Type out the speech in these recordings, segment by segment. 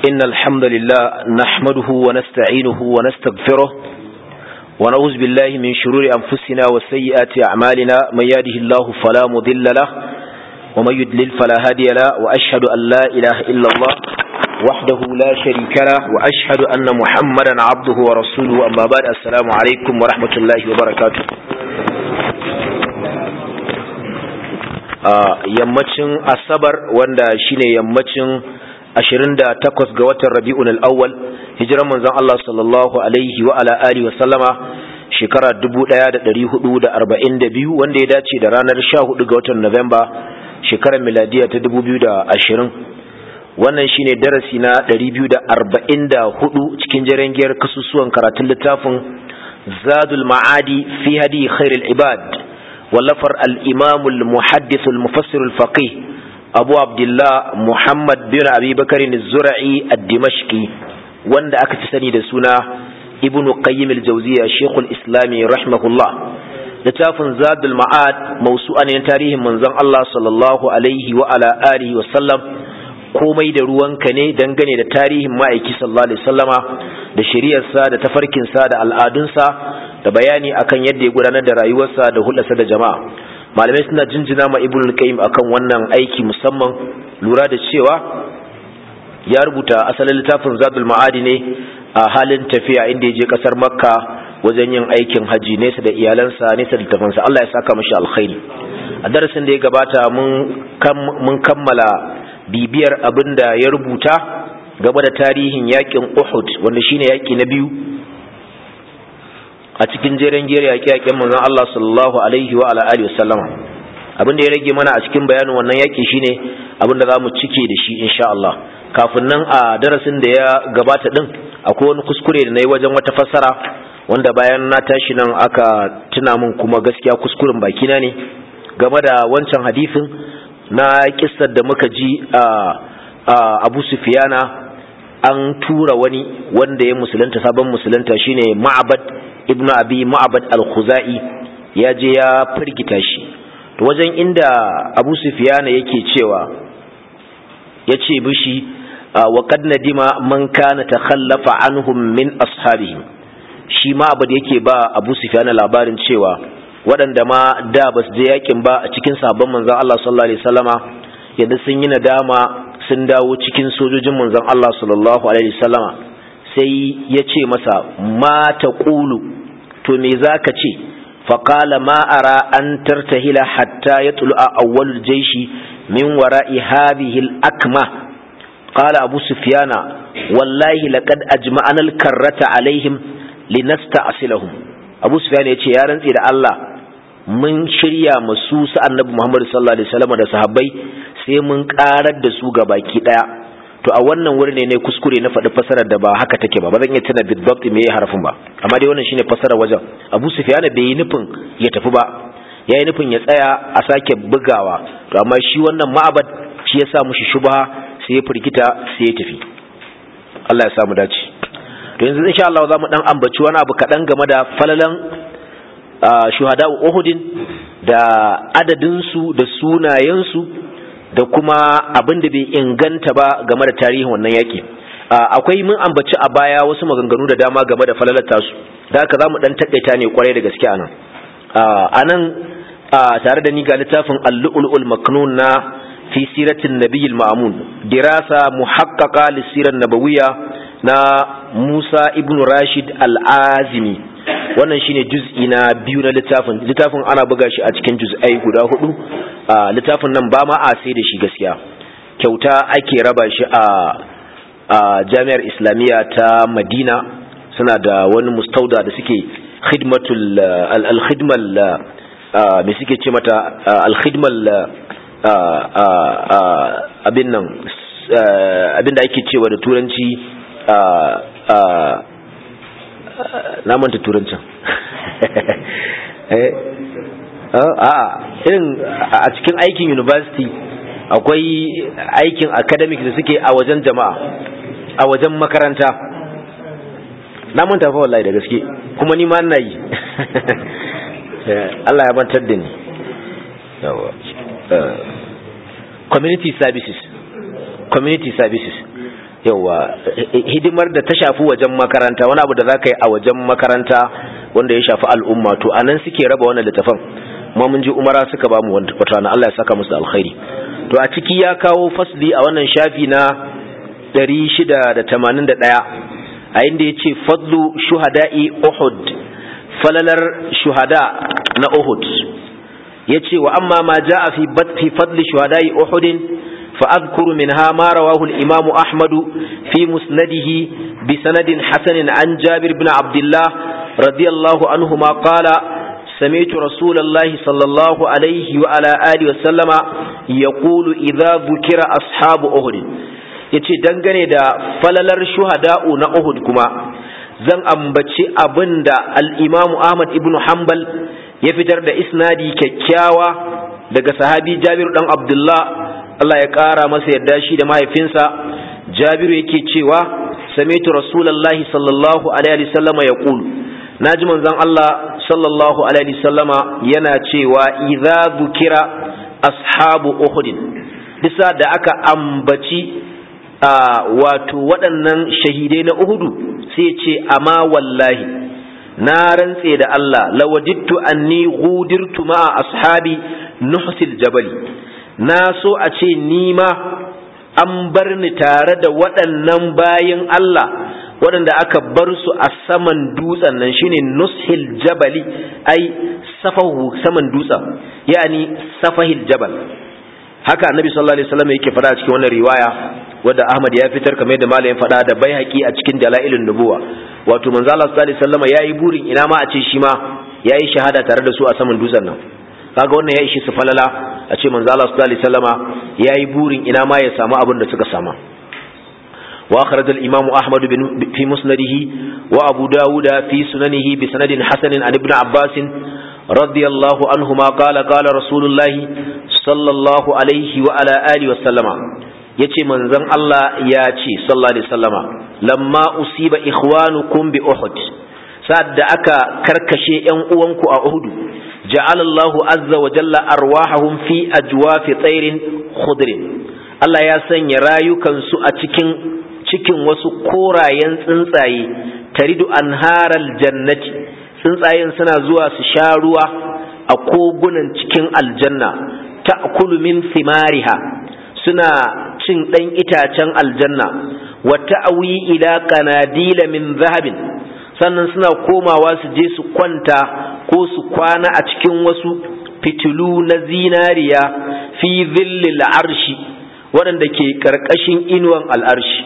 إن الحمد لله نحمده ونستعينه ونستغفره ونعوذ بالله من شرور أنفسنا وسيئات أعمالنا من يهده الله فلا مضل له ومن يدلل فلا هادي له وأشهد أن لا إله إلا الله وحده لا شريك له وأشهد أن محمدا عبده ورسوله أما بعد السلام عليكم ورحمة الله وبركاته yammacin asabar wanda shine yammacin 28 ga watan rabi'un al-awwal hijiran manzon Allah sallallahu alaihi wa ala alihi wa sallama shekara 1442 wanda ya dace da ranar 14 ga watan Nuwamba shekarar miladiya ta 2020 wannan shine darasi na 244 cikin jarangiyar kasusuwan karatun littafin Zadul Ma'adi fi hadi khairul ibad wallafar al-Imam al-Muhaddith al-Mufassir al-Faqih abu abdullah muhammad bin abi bakarin zura'i ad-dimashqi wanda aka fi sani da suna ibnu qayyim al-jawziya shaykhul islami rahimahullah littafin zadul ma'ad mawsu'a ne tarihin manzon Allah sallallahu alaihi wa ala alihi wa sallam komai da ruwanka ne dangane da tarihin ma'aiki sallallahu alaihi sallama da shari'arsa da tafarkinsa da al'adunsa da bayani akan yadda ya gudanar da rayuwarsa da hulɗarsa da jama'a malamai suna jinjina ma ibn al-qayyim akan wannan aiki musamman lura da cewa ya rubuta asalin littafin zadul ma'adi ne a halin tafiya inda ya je kasar makka wajen yin aikin haji nesa da iyalansa nesa da tafansa Allah ya saka mashi alkhairi a darasin da ya gabata mun kammala bibiyar abin da ya rubuta game da tarihin yakin uhud wanda shine yaki na biyu a cikin jeren gere yaƙe-yaƙen manzon Allah sallallahu alaihi wa alihi wasallama abin da ya rage mana a cikin bayanin wannan yaƙi shine abin da zamu cike da shi insha Allah kafin nan a darasin da ya gabata din akwai wani kuskure da nayi wajen wata fassara wanda bayan na tashi nan aka tuna min kuma gaskiya kuskuren bakina ne game da wancan hadisin na kissar da muka ji a Abu Sufyana an tura wani wanda ya musulunta sabon musulunta shine Ma'bad ibnu abi ma'bad al-khuzai ya je ya firgita shi to wajen inda abu sufyana yake cewa yace bishi wa qad nadima man kana takhallafa anhum min ashabihim shi ma'bad yake ba abu sufyana labarin cewa waɗanda ma da basu je yakin ba a cikin sahabban manzon Allah sallallahu alaihi wasallama yadda sun yi nadama sun dawo cikin sojojin manzon Allah sallallahu alaihi wasallama sai ya ce masa ma ta ƙulu to me za ka ce faƙala ma'ara an tartahila hatta ya tulu a awwalul jaishi min wara'i hadhihi akma qala abu sufyana wallahi laqad ajma'ana al-karrata alaihim linasta'silahum abu sufyana yace ya rantsi da Allah mun shirya masu su annabi Muhammad sallallahu alaihi wasallam da sahabbai sai mun karar da su ga baki daya to a wannan wurin ne ne kuskure na faɗi fasarar da ba haka take ba ba zan iya tana bidbabt me ya harafin ba amma dai wannan shine fasarar wajen Abu Sufyan bai yi nufin ya tafi ba ya yi nufin ya tsaya a sake bugawa to amma shi wannan ma'abad shi ya sa mushi shubha sai ya firgita sai ya tafi Allah ya sa mu dace to yanzu insha Allah za mu dan ambaci wani abu kaɗan game da falalan shuhada Uhudin da adadin su da sunayen su da kuma abin da bai inganta ba game da tarihin wannan yaƙi akwai mun ambaci a baya wasu maganganu da dama game da falalata su da haka za mu ɗan taƙaita ne kwarai da gaske a nan a nan tare da ni ga littafin allu'ul'ul maknun na fi siratin nabiyil ma'amun dirasa muhaqqaqa lisiran nabawiyya na Musa ibn Rashid al-Azimi wannan shine juz'i na biyu na littafin littafin ana buga shi a cikin juz'ai guda hudu littafin nan ba ma a sai da shi gaskiya kyauta ake raba shi a jami'ar islamiyya ta madina suna da wani mustauda da suke khidmatul al-khidmal me suke ce mata al-khidmal abin nan abin da ake cewa da turanci na manta turancin a irin a cikin aikin university akwai aikin academic da suke a wajen jama'a a wajen makaranta na manta fa wallahi da gaske kuma ni ma ina yi Allah ya mantar da ni community services community services yawa hidimar da ta shafi wajen makaranta wani abu da za ka yi a wajen makaranta wanda ya shafi al'umma to a nan suke raba wannan littafan kuma mun ji umara suka ba mu wata rana Allah ya saka musu alkhairi to a ciki ya kawo fasli a wannan shafi na 681 a inda ya ce fadlu shuhada'i uhud falalar shuhada na uhud ya ce wa amma ma ja'a fi fi fadli shuhada'i uhudin فأذكر منها ما رواه الإمام أحمد في مسنده بسند حسن عن جابر بن عبد الله رضي الله عنهما قال سمعت رسول الله صلى الله عليه وعلى آله وسلم يقول إذا ذكر أصحاب أهد yace dangane da falalar shuhada'u na Uhud kuma zan ambaci abinda al-Imam Ahmad ibn Hanbal ya fitar da isnadi kyakkyawa daga sahabi Jabir dan Abdullah Allah ya ƙara masa yarda shi da mahaifinsa Jabiru yake cewa sami'tu Rasulullahi sallallahu alaihi wasallama yaqulu naji manzon Allah sallallahu alaihi wasallama yana cewa idza dhukira ashabu uhud bisa da aka ambaci wato waɗannan shahidai na uhudu sai ce amma wallahi na rantse da Allah lawajidtu anni ghudirtu ma'a ashabi nuhsil jabali na so a ce ni ma an bar ni tare da waɗannan bayin Allah waɗanda aka bar su a saman dutsen nan shine nushil jabali ai safahu saman dutsen yani safahil jabal haka annabi sallallahu alaihi wasallam yake fada cikin wannan riwaya wadda Ahmad ya fitar kamar da malamin fada da Baihaqi a cikin dalailun nubuwa wato manzo Allah sallallahu alaihi wasallam yayi burin ina ma a ce shi ma yayi shahada tare da su a saman dutsen nan kaga wannan ya ishi su falala a ce manzo Allah sallallahu alaihi wasallama yayi burin ina ma ya samu abin da suka sama wa akhraj al imam ahmad bin fi musnadihi wa abu dawud fi sunanihi bi sanadin hasan an ibn abbas radiyallahu anhuma qala qala rasulullahi sallallahu alaihi wa ala alihi wa sallama yace manzon Allah ya ce sallallahu alaihi wasallama lamma usiba ikhwanukum bi uhud sa'ad da aka karkashe yan uwanku a uhudu جعل الله عز وجل أرواحهم في أجواف طير خضر Allah ya sanya rayukansu a cikin cikin wasu korayen tsuntsaye taridu anharal jannati tsuntsayen suna zuwa su sha ruwa a kogunan cikin aljanna ta'kulu min thimariha suna cin ɗan itacen aljanna wa ta'awi ila qanadila min zahabin sannan suna komawa su je su kwanta ko su kwana a cikin wasu fitilu na zinariya fi zillil arshi waɗanda ke ƙarƙashin inuwan al'arshi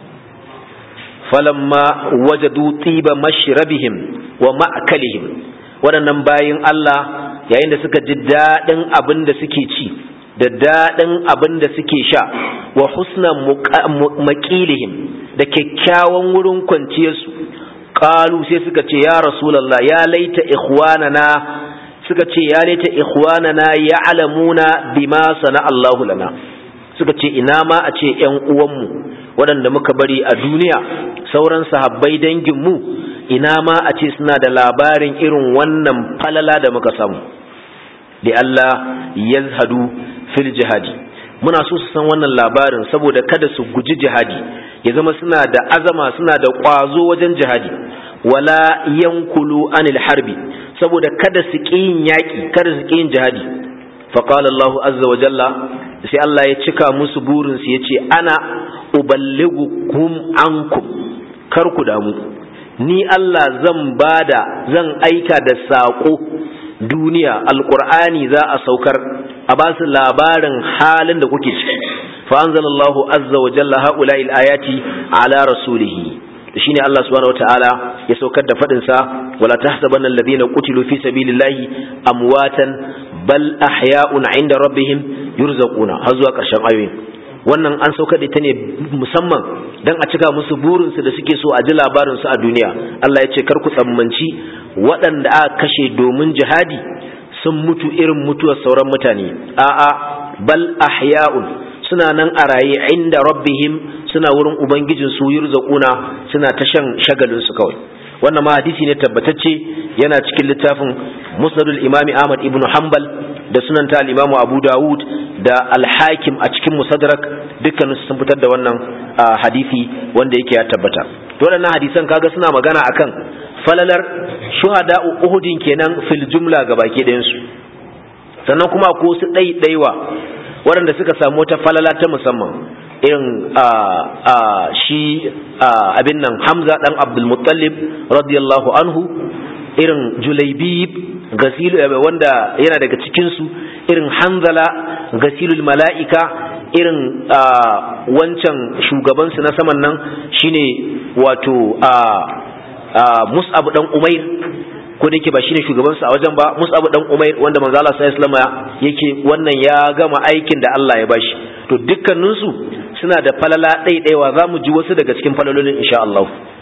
falamma wajadu tiba mashrabihim wa ma'akalihim waɗannan bayin Allah yayin da suka ji daɗin abin da suke ci da daɗin abin da suke sha wa husna maƙilihim da kyakkyawan wurin kwanciyarsu qalu sai suka ce ya rasulullah ya laita ikhwanana suka ce ya laita ikhwanana ya'lamuna bima sana Allahu lana suka ce ina ma a ce ƴan uwanmu waɗanda muka bari a duniya sauran sahabbai danginmu ina ma a ce suna da labarin irin wannan falala da muka samu li Allah yazhadu fil jihadi muna so su san wannan labarin saboda kada su guji jihadi ya zama suna da azama suna da ƙwazo wajen jihadi wala yankulu anil harbi saboda kada su ƙi yin yaƙi kada su ƙi yin jihadi faqala Allah azza wa jalla sai Allah ya cika musu burin su yace ana uballighukum ankum kar ku damu ni Allah zan bada zan aika da saƙo duniya alqur'ani za a saukar a ba su labarin halin da kuke ciki fa anzalallahu azza wa jalla haula'i ayati ala rasulihi shine Allah subhanahu wataala ya saukar da fadin sa wala tahsabanna alladhina qutilu fi sabilillahi amwatan bal ahya'un 'inda rabbihim yurzaquna har zuwa karshen ayoyin wannan an saukar da ita ne musamman dan a cika musu burin su da suke so a ji labarin su a duniya Allah ya ce kar ku tsammanci waɗanda aka kashe domin jihadi sun mutu irin mutuwar sauran mutane a'a bal ahya'un suna nan a raye inda rabbihim suna wurin ubangijin su yurzaquna suna ta shan shagalin su kawai wannan ma hadisi ne tabbatacce yana cikin littafin musnadul imami ahmad ibnu hanbal da sunan ta al-Imam Abu Dawud da al-Hakim a cikin Musaddarak dukkan sun fitar da wannan hadisi wanda yake ya tabbata to waɗannan hadisan kaga suna magana akan falalar shuhada Uhudin kenan fil jumla gabaki ɗayan su sannan kuma ko su ɗaiɗaiwa waɗanda suka samu wata falala ta musamman irin shi abin nan Hamza dan Abdul Muttalib radiyallahu anhu irin Julaibib gasilu wanda yana daga cikin su irin Hanzala gasilul mala'ika irin wancan shugaban su na saman nan shine wato Mus'ab dan Umair ko da yake ba shine shugaban su a wajen ba Mus'ab dan Umair wanda manzo Allah sallallahu alaihi wasallam yake wannan ya gama aikin da Allah ya bashi to dukkanin su suna da falala ɗaiɗaiwa za mu ji wasu daga cikin falalolin insha Allah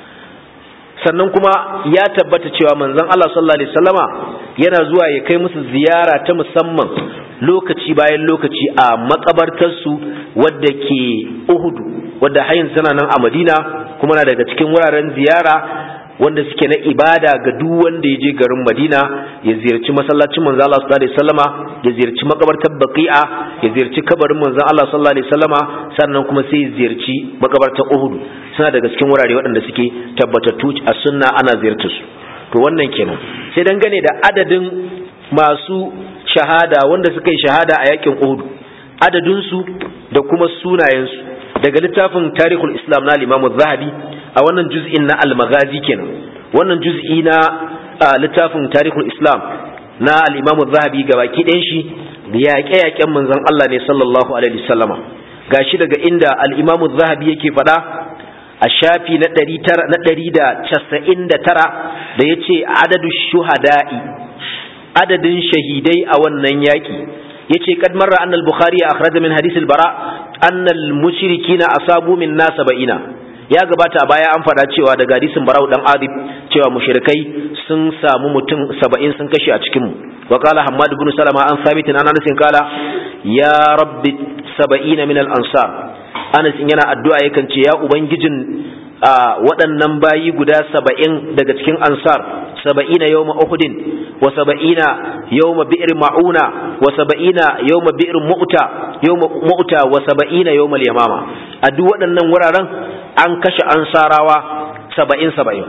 sannan kuma ya tabbata cewa manzon Allah sallallahu alaihi wasallama yana zuwa ya kai musu ziyara ta musamman lokaci bayan lokaci a makabartarsu wadda ke Uhud wadda hayin tana nan a Madina kuma na daga cikin wuraren ziyara wanda suke na ibada ga duk wanda ya je garin Madina ya ziyarci masallacin manzo Allah sallallahu alaihi wasallama ya ziyarci makabartar Baqi'a ya ziyarci kabarin manzo Allah sallallahu alaihi wasallama sannan kuma sai ya ziyarci makabartar Uhud suna daga cikin wurare waɗanda suke tabbatattu a sunna ana ziyartar su to wannan kenan sai dangane da adadin masu shahada wanda suka yi shahada a yakin Uhud adadin su da kuma sunayen su daga littafin Tarihul Islam na Imam Zahabi a wannan juz'in na al-Maghazi kenan wannan juz'i na littafin Tarihul Islam na al-Imam Zahabi gabaki ɗayan shi yaƙe-yaƙen manzon Allah ne sallallahu alaihi wasallama gashi daga inda al-Imam Zahabi yake faɗa a shafi na ɗari da casa'in da tara da ya ce adadu shuhada'i adadin shahidai a wannan yaƙi ya ce kad marra annal bukhari a akhraja min hadith bara annal mushrikina asabu min nasa ba'ina ya gabata a baya an faɗa cewa daga hadisin barau dan adib cewa mushrikai sun samu mutum saba'in sun kashe a cikin mu wa qala hammad ibn salama an sabitin an anas kala ya rabbi saba'ina min al ansar Anas yana addu'a yakan ce ya ubangijin waɗannan bayi guda saba'in daga cikin ansar saba'ina yawma uhudin wa saba'ina yawma bi'r ma'una wa saba'ina yawma bi'r mu'ta yawma mu'ta wa saba'ina yawma yamama a duk waɗannan wuraren an kashe ansarawa saba'in saba'in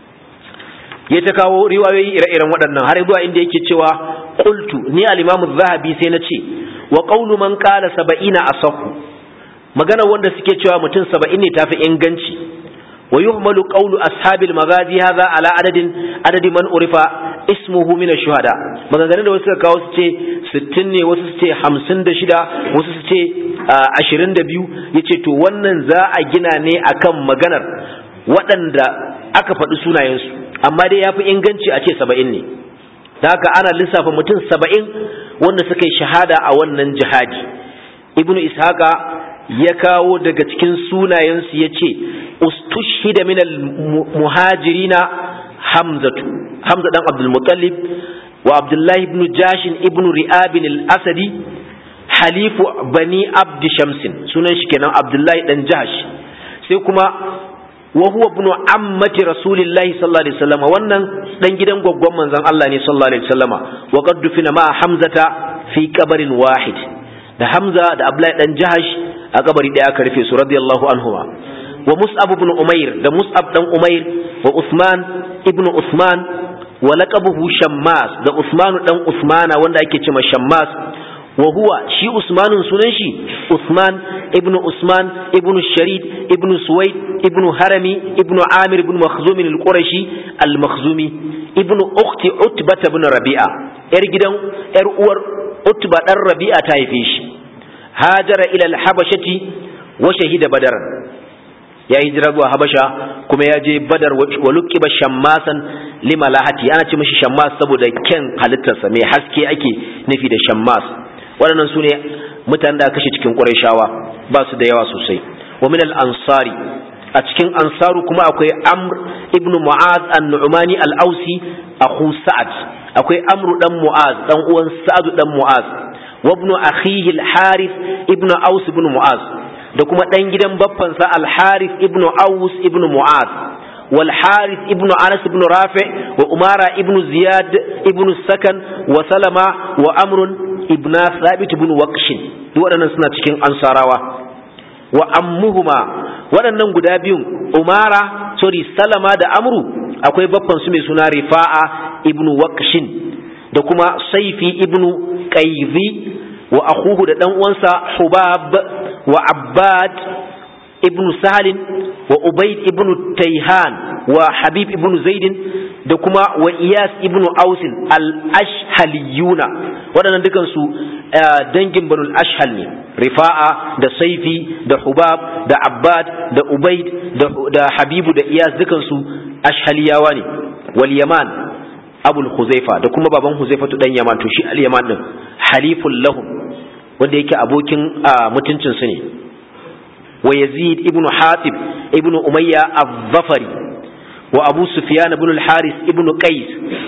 ya ta kawo riwayoyi ire-iren waɗannan har zuwa inda yake cewa qultu ni al-imamu zahabi sai na ce wa qawlu man qala saba'ina asahu magana wanda suke cewa mutum saba'in ne tafi inganci wa yuhmalu qawlu ashabil magazi hadha ala adadin adadi man urifa ismuhu min ash-shuhada maganganun da wasu suka kawo su ce 60 ne wasu su ce 56 wasu su ce 22 yace to wannan za a gina ne akan maganar waɗanda aka faɗi sunayensu amma dai yafi inganci a ce 70 ne da haka ana lissafa mutum 70 wanda suka yi shahada a wannan jihadi ibnu ishaqa ya kawo daga cikin sunayensu ya ce ustushhida min muhajirina hamzatu hamza dan abdulmutallib wa abdullahi ibn jashin ibn ri'abin al-asadi halifu bani abdi shamsin sunan shi kenan abdullahi dan jahash sai kuma wa huwa ibn ammati rasulillahi sallallahu alaihi wasallam wannan dan gidan gwaggwan manzon Allah ne sallallahu alaihi wasallama wa qad dufina ma hamzata fi qabarin wahid da Hamza da Abdullahi dan Jahash a kabari daya aka rufe su radiyallahu anhuma wa Mus'ab ibn Umair da Mus'ab dan Umair wa Usman ibn Usman wa laqabuhu Shammas da Usman dan Usmana wanda ake cewa Shammas wa huwa shi Usmanun sunan shi Usman ibn Usman ibn Sharid ibn Suwaid ibn Harami ibn Amir ibn Makhzum al-Qurashi al-Makhzumi ibn ukhti Utbah ibn Rabi'a yar gidan yar uwar Utba dan Rabi'a ta haife shi hajara ila al-habashati wa shahida badar ya hijira zuwa habasha kuma ya je badar wa luqiba shammasan limalahati ana ce mishi shammas saboda ken halittarsa mai haske ake nufi da shammas waɗannan su ne mutanen da kashe cikin ƙurayshawa ba su da yawa sosai wa min al-ansari a cikin ansaru kuma akwai amr ibnu mu'az an-nu'mani al-ausi akhu sa'ad akwai amru dan mu'az dan uwan sa'ad dan mu'az wa ibnu akhihi al-harith ibnu aus ibnu mu'az da kuma dan gidan baffansa al-harith ibnu aus ibnu mu'az wal harith ibnu anas ibnu rafi wa umara ibnu ziyad ibnu sakan wa salama wa amr ibna thabit ibn waqshin duk waɗannan suna cikin ansarawa wa ammuhuma waɗannan guda biyun umara sorry salama da amru akwai babban su mai suna rifa'a ibn waqshin da kuma saifi ibn qayzi wa akhuhu da dan uwansa hubab wa abbad ibn salim wa ubayd ibn tayhan wa habib ibn zaidin da kuma wa iyas ibn ausin al-ashhaliyuna waɗannan dukansu dangin banul ashhal ne rifa'a da saifi da hubab da abbad da ubaid da habibu da iyas dukansu ashhaliyawa ne wal yaman abul huzaifa da kuma baban huzaifa tu dan yaman to shi al yaman din haliful lahum wanda yake abokin mutuncin su ne wa yazid ibn hatib ibn umayya az-zafari وأبو سفيان بن الحارث ابن قيس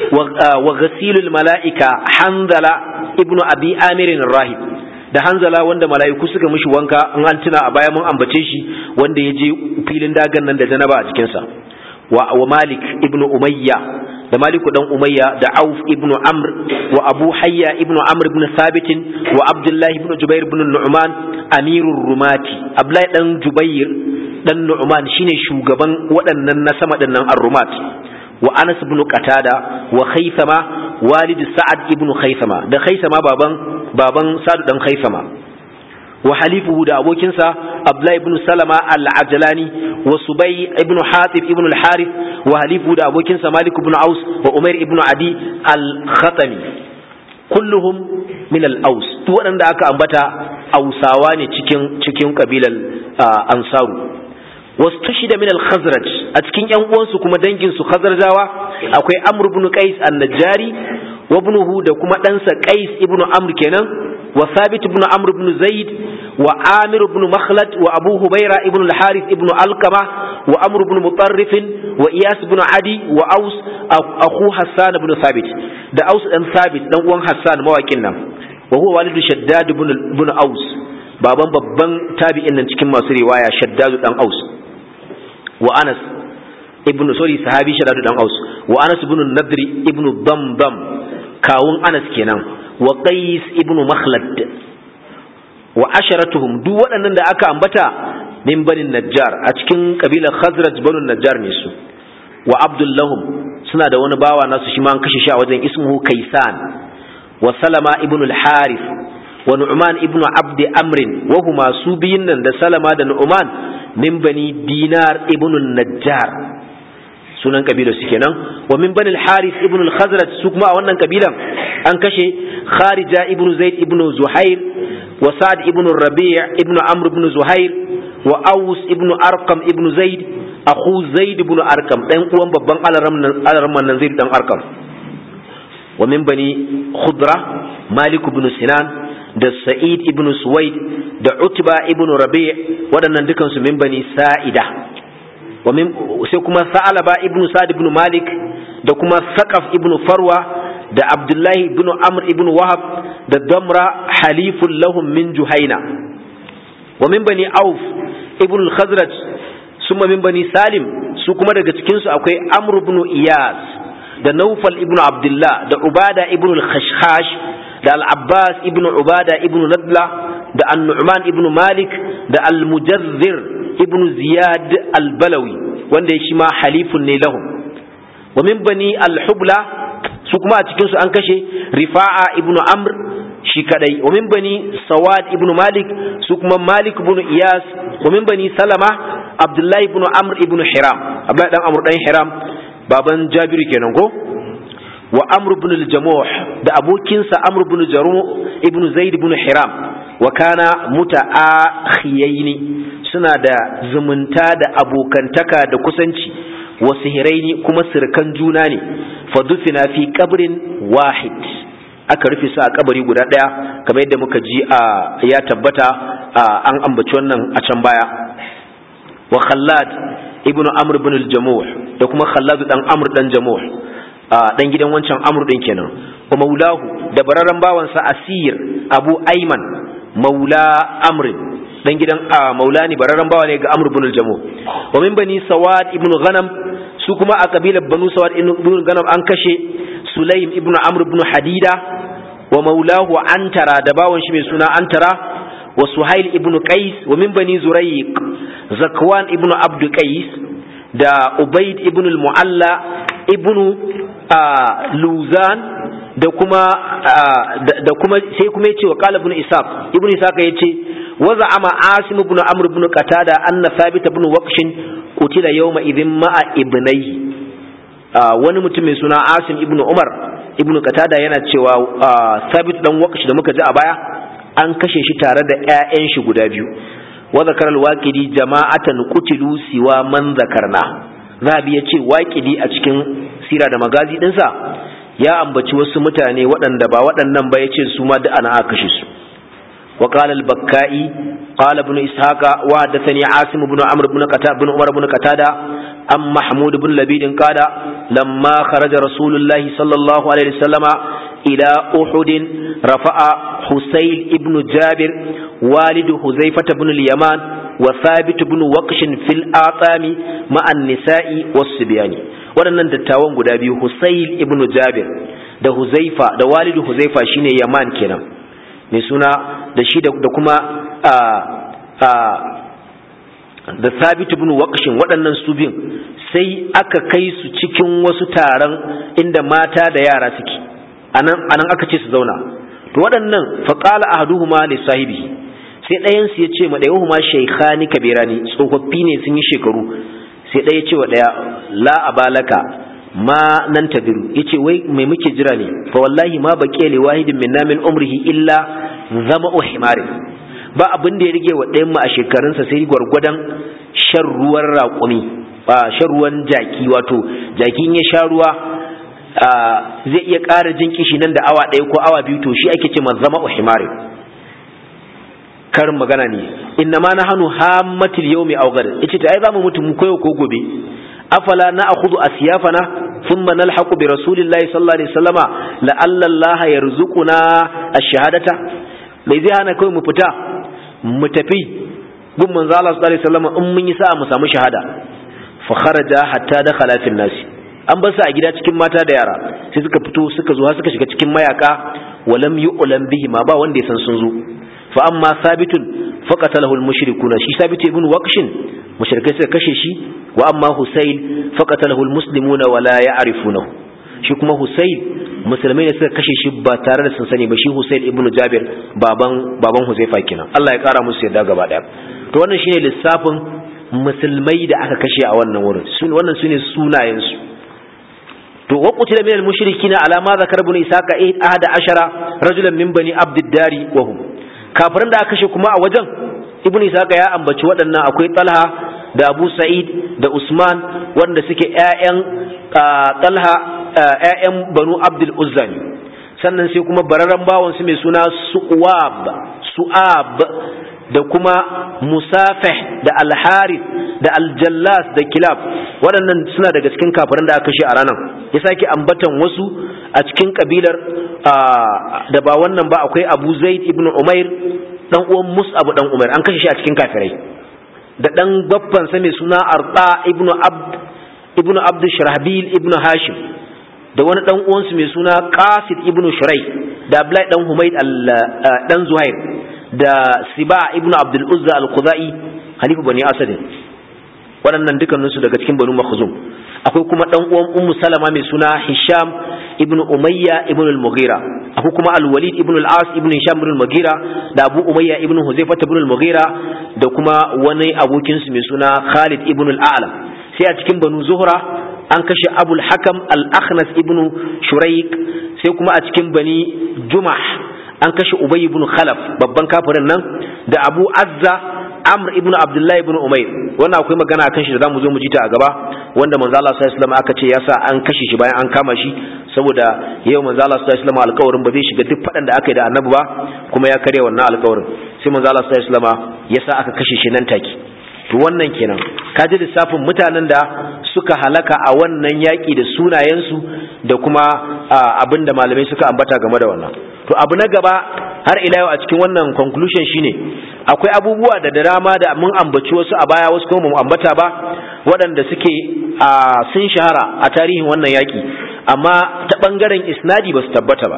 وغسيل الملائكة حنظلة ابن أبي آمر الراهب da hanzala wanda mala'iku suka mishi wanka in an tuna a baya mun ambace shi wanda ya je filin dagan nan da janaba a jikinsa wa, wa malik ibn umayya da maliku dan umayya da auf ibn amr wa abu hayya ibn amr ibn sabit wa abdullahi ibn jubair ibn nu'man amirur rumati abdullahi dan jubair dan Nu'man shine shugaban waɗannan na sama dinnan Ar-Rumat wa Anas ibn Qatada wa Khaythama walid Sa'ad ibn Khaythama da Khaythama baban baban Sa'ad dan Khaythama wa halifuhu da abokinsa Abdullah ibn Salama al-Ajlani wa Subay ibn Hatib ibn al-Harith wa halifuhu da abokinsa Malik ibn Aus wa Umair ibn Adi al-Khatami kulluhum min al-Aus duk waɗanda aka ambata Ausawa ne cikin cikin kabilar Ansaru واستشهد من الخزرج أتكين ينقوان سكما دنجن سو خزرجاوا أكوي أمر بن قيس النجاري وابنه دكما تنسى قيس ابن أمر كنا وثابت بن أمر بن زيد وعامر بن مخلد وأبو هبيرة ابن الحارث ابن القمة وأمر بن مطرف وإياس بن عدي وأوس أخو حسان بن ثابت دا أوس أن ثابت دنقوان حسان مواكنا وهو والد شداد بن, بن أوس baban babban tabi'in nan cikin masu riwaya shaddadu dan aus wa anas ibn sorry sahabi shaddadu dan aus wa anas ibn nadri ibn damdam kawun anas kenan wa qais ibn makhlad wa asharatuhum duk waɗannan da aka ambata min banin najjar a cikin kabilar khazraj banu najjar ne su wa abdullahum suna da wani bawa nasu shi ma an kashe shi a wajen ismuhu kaisan wa salama ibn al-harith wa nu'man ibn abd amr wa huma su biyun nan da salama da nu'man min bani dinar ibn najjar sunan kabila su kenan wa min bani al-harith ibn al-khazraj su kuma a wannan kabilan an kashe kharija ibn zaid ibn zuhair wa sa'd ibn rabi' ibn amr ibn zuhair wa aus ibn arqam ibn zaid akhu zaid ibn arqam dan uwan babban alaramman nan zaid dan arqam wa min bani khudra malik ibn sinan da sa'id ibn suwaid da utba ibn rabi' waɗannan dukansu min bani sa'ida wa min sai kuma sa'alaba ibn sa'd ibn malik da kuma saqaf ibn farwa da abdullahi ibn amr ibn wahab da damra halifun lahum min juhaina wa min bani auf ibn al-khazraj summa min bani salim su kuma daga cikin su akwai amr ibn iyas da naufal ibn abdullah da ubada ibn al-khashkhash da al-abbas ibn ubada ibn nadla da an-nu'man ibn malik da al-mujazzir ibn ziyad al-balawi wanda shi ma halifun ne lahum wa min bani al-hubla su kuma a cikin su an kashe rifa'a ibn amr shi kadai wa min bani sawad ibn malik su kuma malik ibn iyas wa min bani salama abdullahi ibn amr ibn hiram abdullahi dan amr dan hiram baban jabiru kenan ko wa amr ibn al-jamuh da abokinsa amr ibn jaruh ibn zaid ibn hiram wa kana muta'akhiyaini suna da zumunta da abokantaka da kusanci wa sihiraini kuma sirkan juna ne fa dufina fi qabrin wahid aka rufe su a kabari guda daya kamar yadda muka ji a ya tabbata an ambaci wannan a can baya wa khallad ibnu amr ibn al-jamuh da kuma khallad dan amr dan jamuh dan gidan wancan amr din kenan wa maulahu da bararran bawansa asir abu ayman maula amr dan gidan maula ne bararran bawa ne ga amr ibn al-jamuh wa min bani sawad ibn ghanam su kuma a kabilar banu sawad ibn ghanam an kashe sulaim ibn amr ibn hadida wa maulahu antara da bawon shi mai suna antara wa suhail ibn qais wa min bani zurayq zakwan ibn abd qais da ubaid ibn al-mu'alla ibn luzan da kuma da kuma sai kuma yace wa qala ibn ishaq ibn ishaq yace wa za'ama asim ibn amr ibn qatada anna thabit ibn waqsh qutila yawma idhin ma'a ibnayhi wani mutum mai suna asim ibn umar ibn qatada yana cewa thabit dan waqsh da muka ji a baya an kashe shi tare da ƴaƴan shi guda biyu wa zakara al-waqidi jama'atan qutilu siwa man zakarna zabi yace waqidi a cikin sira da magazi dinsa ya ambaci wasu mutane waɗanda ba waɗannan ba yace su ma da ana aka kashe su wa qala al-bakkai qala ibn ishaqa wa hadathani asim ibn amr ibn qatada ibn umar ibn qatada am mahmud ibn labid qala lamma kharaja rasulullahi sallallahu alaihi wasallama ila uhud rafa'a husayl ibn jabir walid huzaifah ibn al-yaman wa thabit ibn waqsh fil atami ma'a an-nisa'i was-sibyani waɗannan dattawan guda biyu Husayl ibn Jabir da Huzaifa da walidu Huzaifa shine Yaman kenan mai suna da shi da kuma a a da Thabit ibn Waqshin waɗannan su biyun sai aka kai su cikin wasu taron inda mata da yara suke anan anan aka ce su zauna to waɗannan faqala ahaduhuma li sahibi sai ɗayan su ya ce ma ɗayan shaykhani kabirani tsofaffi ne sun yi shekaru sai ɗaya ce wa ɗaya la abalaka ma nan tabiru yace wai mai muke jira ne fa wallahi ma baqiya li wahidin minna min umrihi illa zama himari ba abin da ya rige wa ɗayan mu a shekarunsa sai gwargwadon shan ruwan raƙumi ba shan ruwan jaki wato jakin ya sha ruwa zai iya ƙara jin kishi nan da awa ɗaya ko awa biyu to shi ake ce ma zama himari karin magana ne inna ma nahnu hammatil yawmi aw gad yace ta ai zamu mutu mu koyo ko gobe afala na akhudhu asyafana thumma nalhaqu bi rasulillahi sallallahu alaihi wasallama la'alla Allah yarzuquna ash-shahadata mai zai hana kai mu fita mu tafi gun manzo Allah sallallahu alaihi wasallama in mun yi sa'a mu samu shahada fa kharaja hatta dakhala fil nas an bar su a gida cikin mata da yara sai suka fito suka zo suka shiga cikin mayaka walam yu'lam bihi ma ba wanda ya san sun zo fa amma sabitun faqatalahu al-mushrikuna shi sabit ibn waqshin mushrikai suka kashe shi wa amma husayl faqatalahu al-muslimuna wa la ya'rifunahu shi kuma husayl musulmai ne suka kashe shi ba tare da sun sani ba shi husayl ibn jabir baban baban huzaifa kenan Allah ya kara musu yadda gaba daya to wannan shine lissafin musulmai da aka kashe a wannan wurin sun wannan sune sunayen su to wa qutila min al-mushrikina ala ma zakar ibn isaqa ahada ashara rajulan min bani abdiddari wa hum kafirin da aka kashe kuma a wajen ibn isaka ya ambaci waɗannan akwai talha da abu sa'id da usman wanda suke ƴaƴan talha ƴaƴan banu abdul uzzani sannan sai kuma bararren bawan su mai suna su'ab su'ab da kuma musafih da alharith da aljallas da kilab waɗannan suna daga cikin kafirin da aka kashe a ranar ya sake ambatan wasu a cikin kabilar da ba wannan ba akwai abu zaid ibn umair dan uwan mus'ab dan umair an kashe shi a cikin kafirai da dan babban sa mai suna arda ibn abd ibn abd shirahbil ibn hashim da wani dan uwansu mai suna qasid ibn shurai da abdullahi dan humaid dan zuhair da siba ibn abdul uzza al-khuzai halifu bani asad waɗannan dukkaninsu daga cikin banu makhzum akwai kuma dan uwan ummu salama mai suna hisham ibn umayya ibn al-mughira akwai kuma al-walid ibn al-as ibn hisham ibn al-mughira da abu umayya ibn huzaifa ibn al-mughira da kuma wani abokin su mai suna khalid ibn al-a'lam sai a cikin banu zuhra an kashe abul hakam al-akhnas ibn shuraik sai kuma a cikin bani jumah an kashe ubay ibn khalaf babban kafirin nan da abu azza amr ibn abdullahi ibn umair wannan akwai magana akan shi da zamu zo mu ji ta a gaba wanda manzo Allah sallallahu alaihi wasallam aka ce yasa an kashe shi bayan an kama shi saboda yau manzo Allah sallallahu alaihi wasallam alƙawarin ba zai shiga duk fadan da aka yi da annabi ba kuma ya karya wannan alƙawarin sai manzo Allah sallallahu alaihi wasallam yasa aka kashe shi nan take to wannan kenan ka ji lissafin mutanen da suka halaka a wannan yaƙi da sunayensu da kuma abin da malamai suka ambata game da wannan to abu na gaba har ila yau a cikin wannan conclusion shine akwai abubuwa da dama da mun ambaci wasu a baya wasu kuma mu ambata ba waɗanda suke sun shahara a tarihin wannan yaƙi amma ta ɓangaren isnadi ba su tabbata ba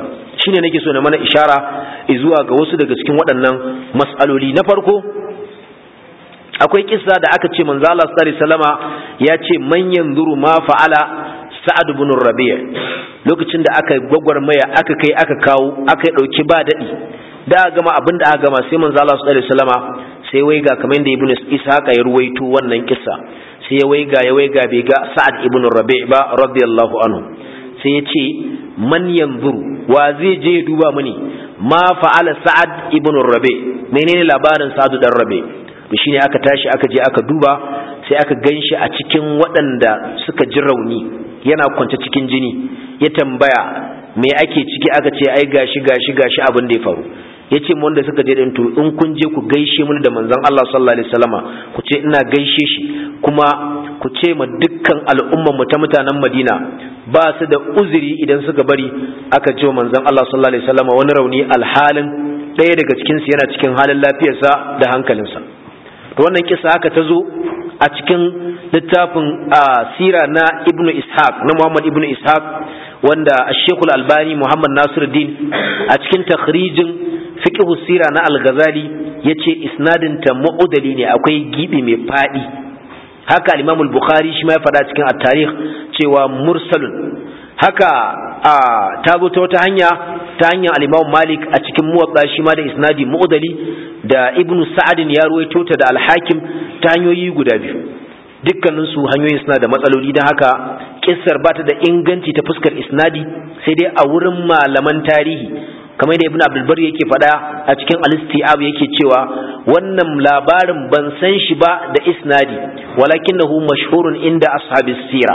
shine nake so na mana ishara zuwa ga wasu daga cikin waɗannan mas'aloli na farko akwai kissa da aka ce manzo Allah sallallahu alaihi wasallama ya ce man yanzuru ma fa'ala sa'ad ibn rabi' lokacin da aka gwagwarmaya aka kai aka kawo aka dauki ba dadi da aka gama abin da aka gama sai manzo Allah sallallahu alaihi wasallama sai waiga kamar da ibnu ishaqa ya ruwaito wannan kissa sai ya waiga ya waiga bai ga sa'ad ibn rabi' ba radiyallahu anhu sai ya ce man yanzuru wa zai je ya duba mani ma fa'ala sa'ad ibn rabi' menene labarin sa'ad dan rabi' to shine aka tashi aka je aka duba sai aka ganshi a cikin waɗanda suka ji rauni yana kwance cikin jini ya tambaya me ake ciki aka ce ai gashi gashi gashi abin da ya faru ya ce wanda suka je din to in kun je ku gaishe mun da manzon Allah sallallahu alaihi wasallama ku ce ina gaishe shi kuma ku ce ma dukkan al'umman mu ta mutanen Madina ba su da uzuri idan suka bari aka ce manzon Allah sallallahu alaihi wasallama wani rauni alhalin ɗaya daga cikin su yana cikin halin lafiyarsa da hankalinsa to wannan kisa haka ta zo a cikin littafin sira na ibnu ishaq na muhammad ibnu ishaq wanda shekul albani muhammad nasiruddin a cikin takhrijin fiqh sira na al-ghazali yace isnadin ta mu'udali ne akwai gibi mai fadi haka al-imam al-bukhari shi ma ya faɗa cikin at-tarikh cewa mursalun haka ta zo ta wata hanya ta hanyar al-imam malik a cikin muwatta shi ma da isnadi mu'udali da ibnu sa'adin ya ruwaito ta da al-hakim ta hanyoyi guda biyu dukkanin su hanyoyin suna da matsaloli don haka kissar ba ta da inganci ta fuskar isnadi sai dai a wurin malaman tarihi kamar da ibn abdulbar yake faɗa a cikin al-istiab yake cewa wannan labarin ban san shi ba da isnadi walakinahu mashhurun inda ashabis sira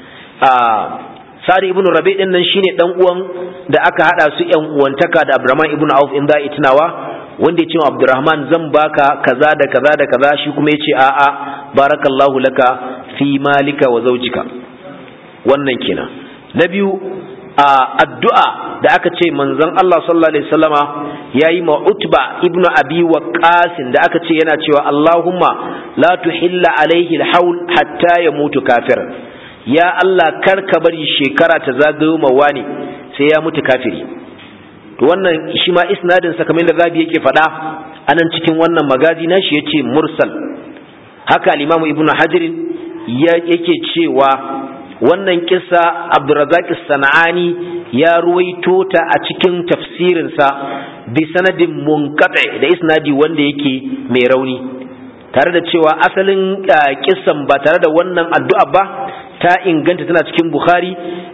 sari ibn rabi din nan shine dan uwan da aka hada su yan uwantaka da abdurrahman ibn auf in za a tunawa wanda ya ce wa abdurrahman zan baka kaza da kaza da kaza shi kuma ya ce a'a barakallahu laka fi malika wa zaujika wannan kenan na biyu a addu'a da aka ce manzon Allah sallallahu alaihi wasallama yayi ma utba ibnu abi waqas da aka ce yana cewa Allahumma la tuhilla alaihi alhaul hatta yamutu kafir ya Allah kar ka bari shekara ta zagayo ma wani sai ya mutu kafiri to wannan shi ma isnadin sa kamar da zabi yake faɗa anan cikin wannan magazi na shi yace mursal haka al-imamu ibnu hajar yake cewa wannan kissa abdurrazak sana'ani ya ruwaito ta a cikin tafsirinsa bi sanadin munqati da isnadi wanda yake mai rauni tare da cewa asalin kissan ba tare da wannan addu'a ba ta inganta tana cikin bukhari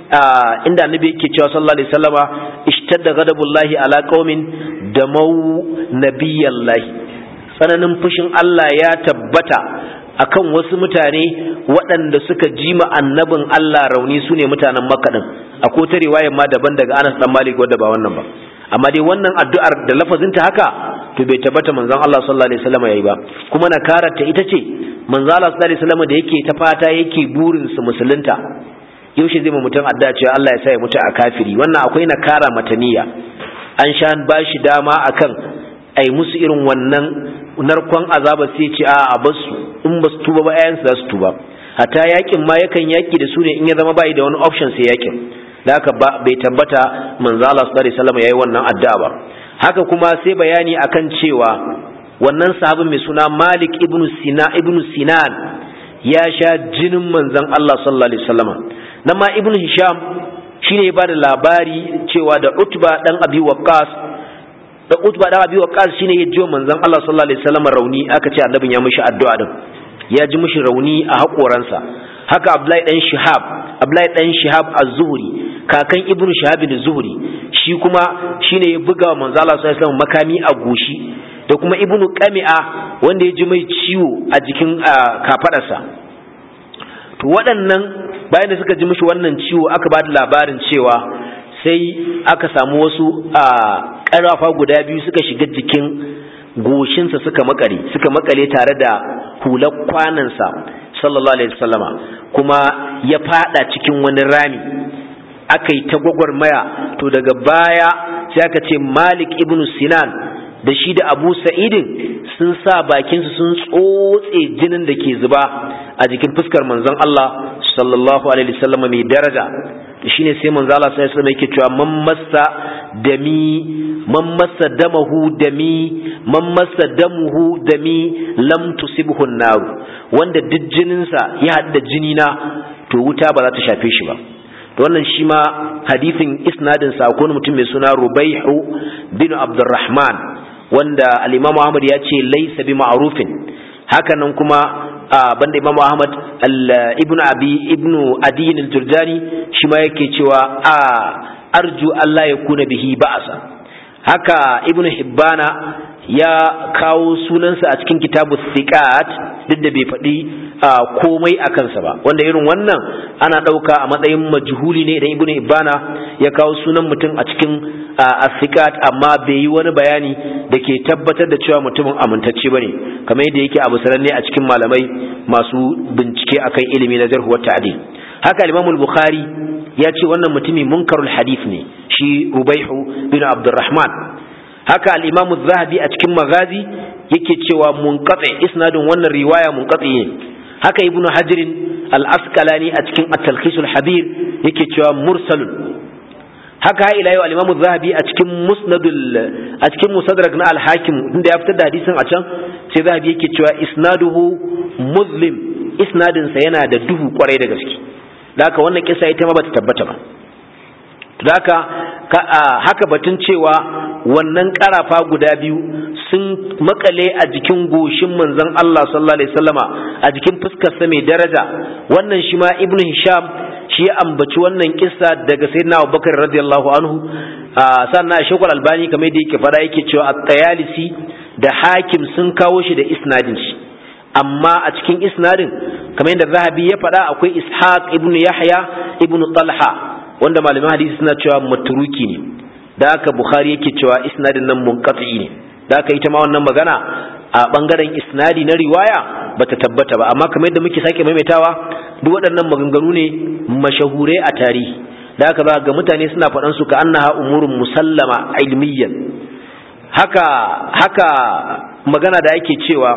inda annabi yake cewa sallallahu alaihi wasallama ishtadda ghadabullahi ala qaumin da mau nabiyallahi tsananin fushin Allah ya tabbata akan wasu mutane waɗanda suka ji ma annabin Allah rauni su ne mutanen Makka din akwai ta riwayar ma daban daga Anas dan Malik wanda ba wannan ba amma dai wannan addu'ar da lafazinta haka to bai tabbata manzon Allah sallallahu alaihi wasallam yayi ba kuma na karanta ita ce manzon Allah sallallahu alaihi wasallam da yake ta fata yake burin su musulunta yaushe zai mu mutum addu'a cewa Allah ya sa ya mutu a kafiri wannan akwai nakara mataniya an sha bashi dama akan ai musu irin wannan narkon azaba sai ce a a basu in ba su tuba ba ayansu za su tuba hatta yakin ma yakan yaki da su ne in ya zama bai da wani option sai yakin da haka bai tabbata manzo Allah sallallahu alaihi wasallam yayi wannan addu'a ba haka kuma sai bayani akan cewa wannan sahabin mai suna Malik ibn Sina ibn Sinan ya sha jinin manzon Allah sallallahu alaihi wasallam nan ma ibn Hisham shine ya bada labari cewa da Utba dan Abi Waqqas da Utba dan Abi Waqqas shine ya jiyo manzon Allah sallallahu alaihi wasallam rauni aka ce annabin ya mishi addu'a din ya ji mishi rauni a hakoransa haka Abdullahi dan Shihab Abdullahi dan Shihab az-Zuhri kakan Ibn Shihab az-Zuhri shi kuma shine ya buga manzon Allah sallallahu alaihi wasallam makami a goshi da kuma Ibn Qami'a wanda ya ji mai ciwo a jikin kafadarsa to waɗannan bayan da suka ji mishi wannan ciwo aka ba da labarin cewa sai aka samu wasu a ƙarafa guda biyu suka shiga jikin goshinsa suka makare suka makale tare da hular kwanansa sallallahu alaihi wasallama kuma ya fada cikin wani rami aka yi ta gwagwarmaya to daga baya sai aka ce malik ibn sinan da shi da abu sa'idin sun sa bakinsu sun tsotse jinin da ke zuba a jikin fuskar manzon Allah sallallahu alaihi wasallam mai daraja shine sai manzo Allah sai sai yake cewa man massa dami man massa damahu dami man massa damuhu dami lam tusibhu an-nar wanda duk jininsa ya hadda jini na to wuta ba za ta shafe shi ba to wannan shi ma hadithin isnadin sa ko mutum mai suna Rubaihu bin Abdurrahman wanda al-Imam Ahmad ya ce laysa bi ma'rufin hakanan kuma banda Imam Ahmad ibnu Abi ibnu Adi al-Jurjani shi ma yake cewa a arju Allah ya kuna bihi ba'asa haka ibnu Hibbana ya kawo sunansa a cikin kitabu thiqat duk da bai faɗi komai a kansa ba wanda irin wannan ana ɗauka a matsayin majhuli ne idan ibnu Hibbana ya kawo sunan mutum a cikin thiqat amma bai yi wani bayani da ke tabbatar da cewa mutumin amintacce bane kamar yadda yake abu sananne a cikin malamai masu bincike akan ilimi na jarh wa ta'dil haka Imam al-Bukhari ya ce wannan mutumi munkarul hadith ne shi Rubaihu bin Abdurrahman haka al-Imam zahabi a cikin Magazi yake cewa munqati isnadin wannan riwaya munqati ne haka Ibn Hajar al-Asqalani a cikin At-Talkhis al-Habir yake cewa mursalun haka ila yau al-Imam zahabi a cikin Musnadul a cikin Musaddarak na al-Hakim inda ya fitar da hadisin a can sai zahabi yake cewa isnaduhu muslim isnadin sa yana da duhu kwarai da gaske da haka wannan kisa ita ma bata tabbata ba haka haka batun cewa wannan karafa guda biyu sun makale a jikin goshin manzon Allah sallallahu alaihi wasallama a jikin fuskar sa mai daraja wannan shi ma ibnu hisham shi ya ambaci wannan kissa daga sayyidina Abubakar radiyallahu anhu sannan Sheikhul Albani kamar da yake fara yake cewa at-Tayalisi da Hakim sun kawo shi da isnadin shi amma a cikin isnadin kamar yadda Zahabi ya faɗa akwai Ishaq ibn Yahya ibn Talha wanda malaman hadisi suna cewa matruki ne da haka Bukhari yake cewa isnadin nan munqati ne da haka ita ma wannan magana a bangaren isnadi na riwaya bata tabbata ba amma kamar yadda muke sake maimaitawa duk waɗannan maganganu ne mashahure a tarihi da haka za ga mutane suna faɗan su ka annaha umurun musallama ilmiyan haka haka magana da ake cewa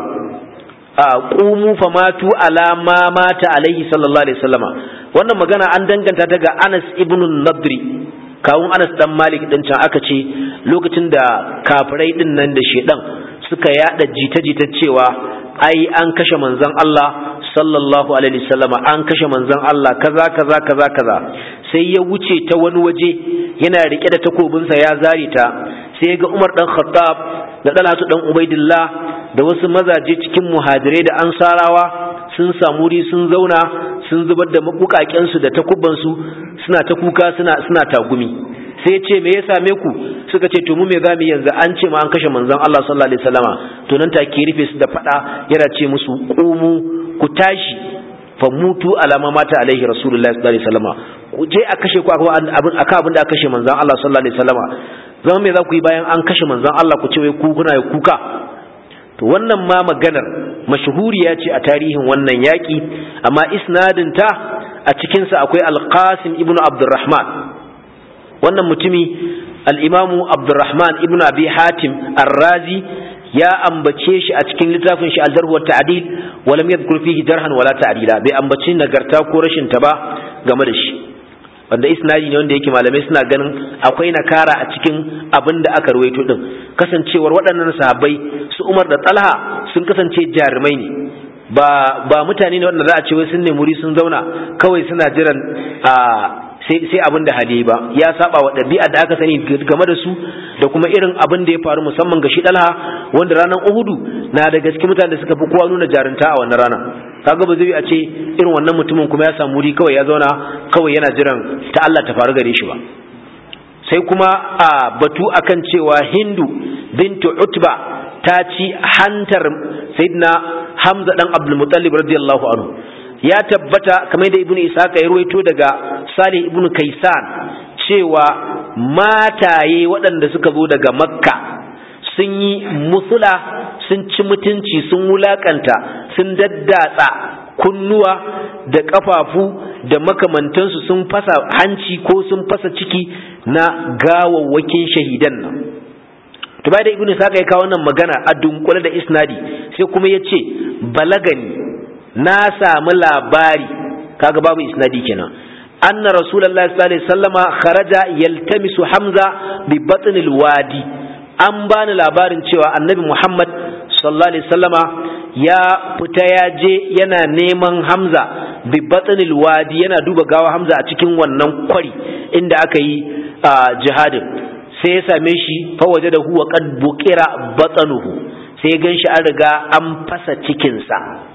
qumu famatu ala ma mata alaihi sallallahu alaihi wasallama wannan magana an danganta ta ga Anas ibn Nadri kawun Anas dan Malik din can aka ce lokacin da kafirai din nan da shedan suka yada jita-jita cewa ai an kashe manzon Allah sallallahu alaihi wasallama an kashe manzon Allah kaza kaza kaza kaza sai ya wuce ta wani waje yana rike da takobinsa ya zare ta sai ga Umar dan Khattab da Talatu dan Ubaidillah da wasu mazaje cikin muhajirai da ansarawa sun samu wuri sun zauna sun zubar da mabukakensu da takubansu suna ta kuka suna suna tagumi sai ce me ya same ku suka ce to mu me zamu yanzu an ce ma an kashe manzon Allah sallallahu alaihi wasallama to nan take rufe su da fada yana ce musu qumu ku tashi fa mutu alama mata alaihi rasulullahi sallallahu alaihi wasallama ku je a kashe ku akan abin akan abin da aka kashe manzon Allah sallallahu alaihi wasallama zama me za ku yi bayan an kashe manzon Allah ku ce wai ku kuna kuka to wannan ma maganar mashhuriya ce a tarihin wannan yaƙi amma isnadinta a cikinsa akwai alqasim ibn abdurrahman wannan mutumi al'imamu abdurrahman ibn abi hatim arrazi ya ambace shi a cikin littafin shi aljarhu wa ta'dil wa lam yadhkur fihi jarhan wala ta'dila bai ambaci nagarta ko rashin ta ba game da shi wanda isnadi ne wanda yake malamai suna ganin akwai nakara a cikin abin da aka ruwaito din kasancewar waɗannan sahabbai su Umar da Talha sun kasance jarumai ne ba ba mutane ne wanda za a ce wai sun nemi sun zauna kawai suna jiran a sai sai abin da hali ba ya saba wa ɗabi'a da aka sani game da su da kuma irin abin da ya faru musamman ga shi Talha wanda ranar Uhudu na da gaske mutane da suka fi kowa nuna jarunta a wannan rana kaga ba zai a ce irin wannan mutumin kuma ya samu wuri kawai ya zauna kawai yana jiran ta Allah ta faru gare shi ba sai kuma a batu akan cewa Hindu bintu Utba ta ci hantar Sayyidina Hamza dan Abdul Muttalib radiyallahu anhu ya tabbata kamar da Ibn Ishaq ya ruwaito daga Salih ibn Kaisan cewa mataye waɗanda suka zo daga Makka sun yi musula sun ci mutunci sun wulakanta sun daddatsa kunnuwa da ƙafafu da makamantansu sun fasa hanci ko sun fasa ciki na gawawwakin shahidan nan to bai da ibnu saka ya kawo wannan magana a dunkule da isnadi sai kuma ya ce balagani na samu labari kaga babu isnadi kenan anna rasulullahi sallallahu alaihi wasallama kharaja yaltamisu hamza bi batnil wadi an bani labarin cewa annabi muhammad sallallahu alaihi wasallama ya fita ya je yana neman hamza bi batnil wadi yana duba gawa hamza a cikin wannan kwari inda aka yi jihadin sai ya same shi fa waje da huwa qad buqira batnuhu sai gan shi an riga an fasa cikinsa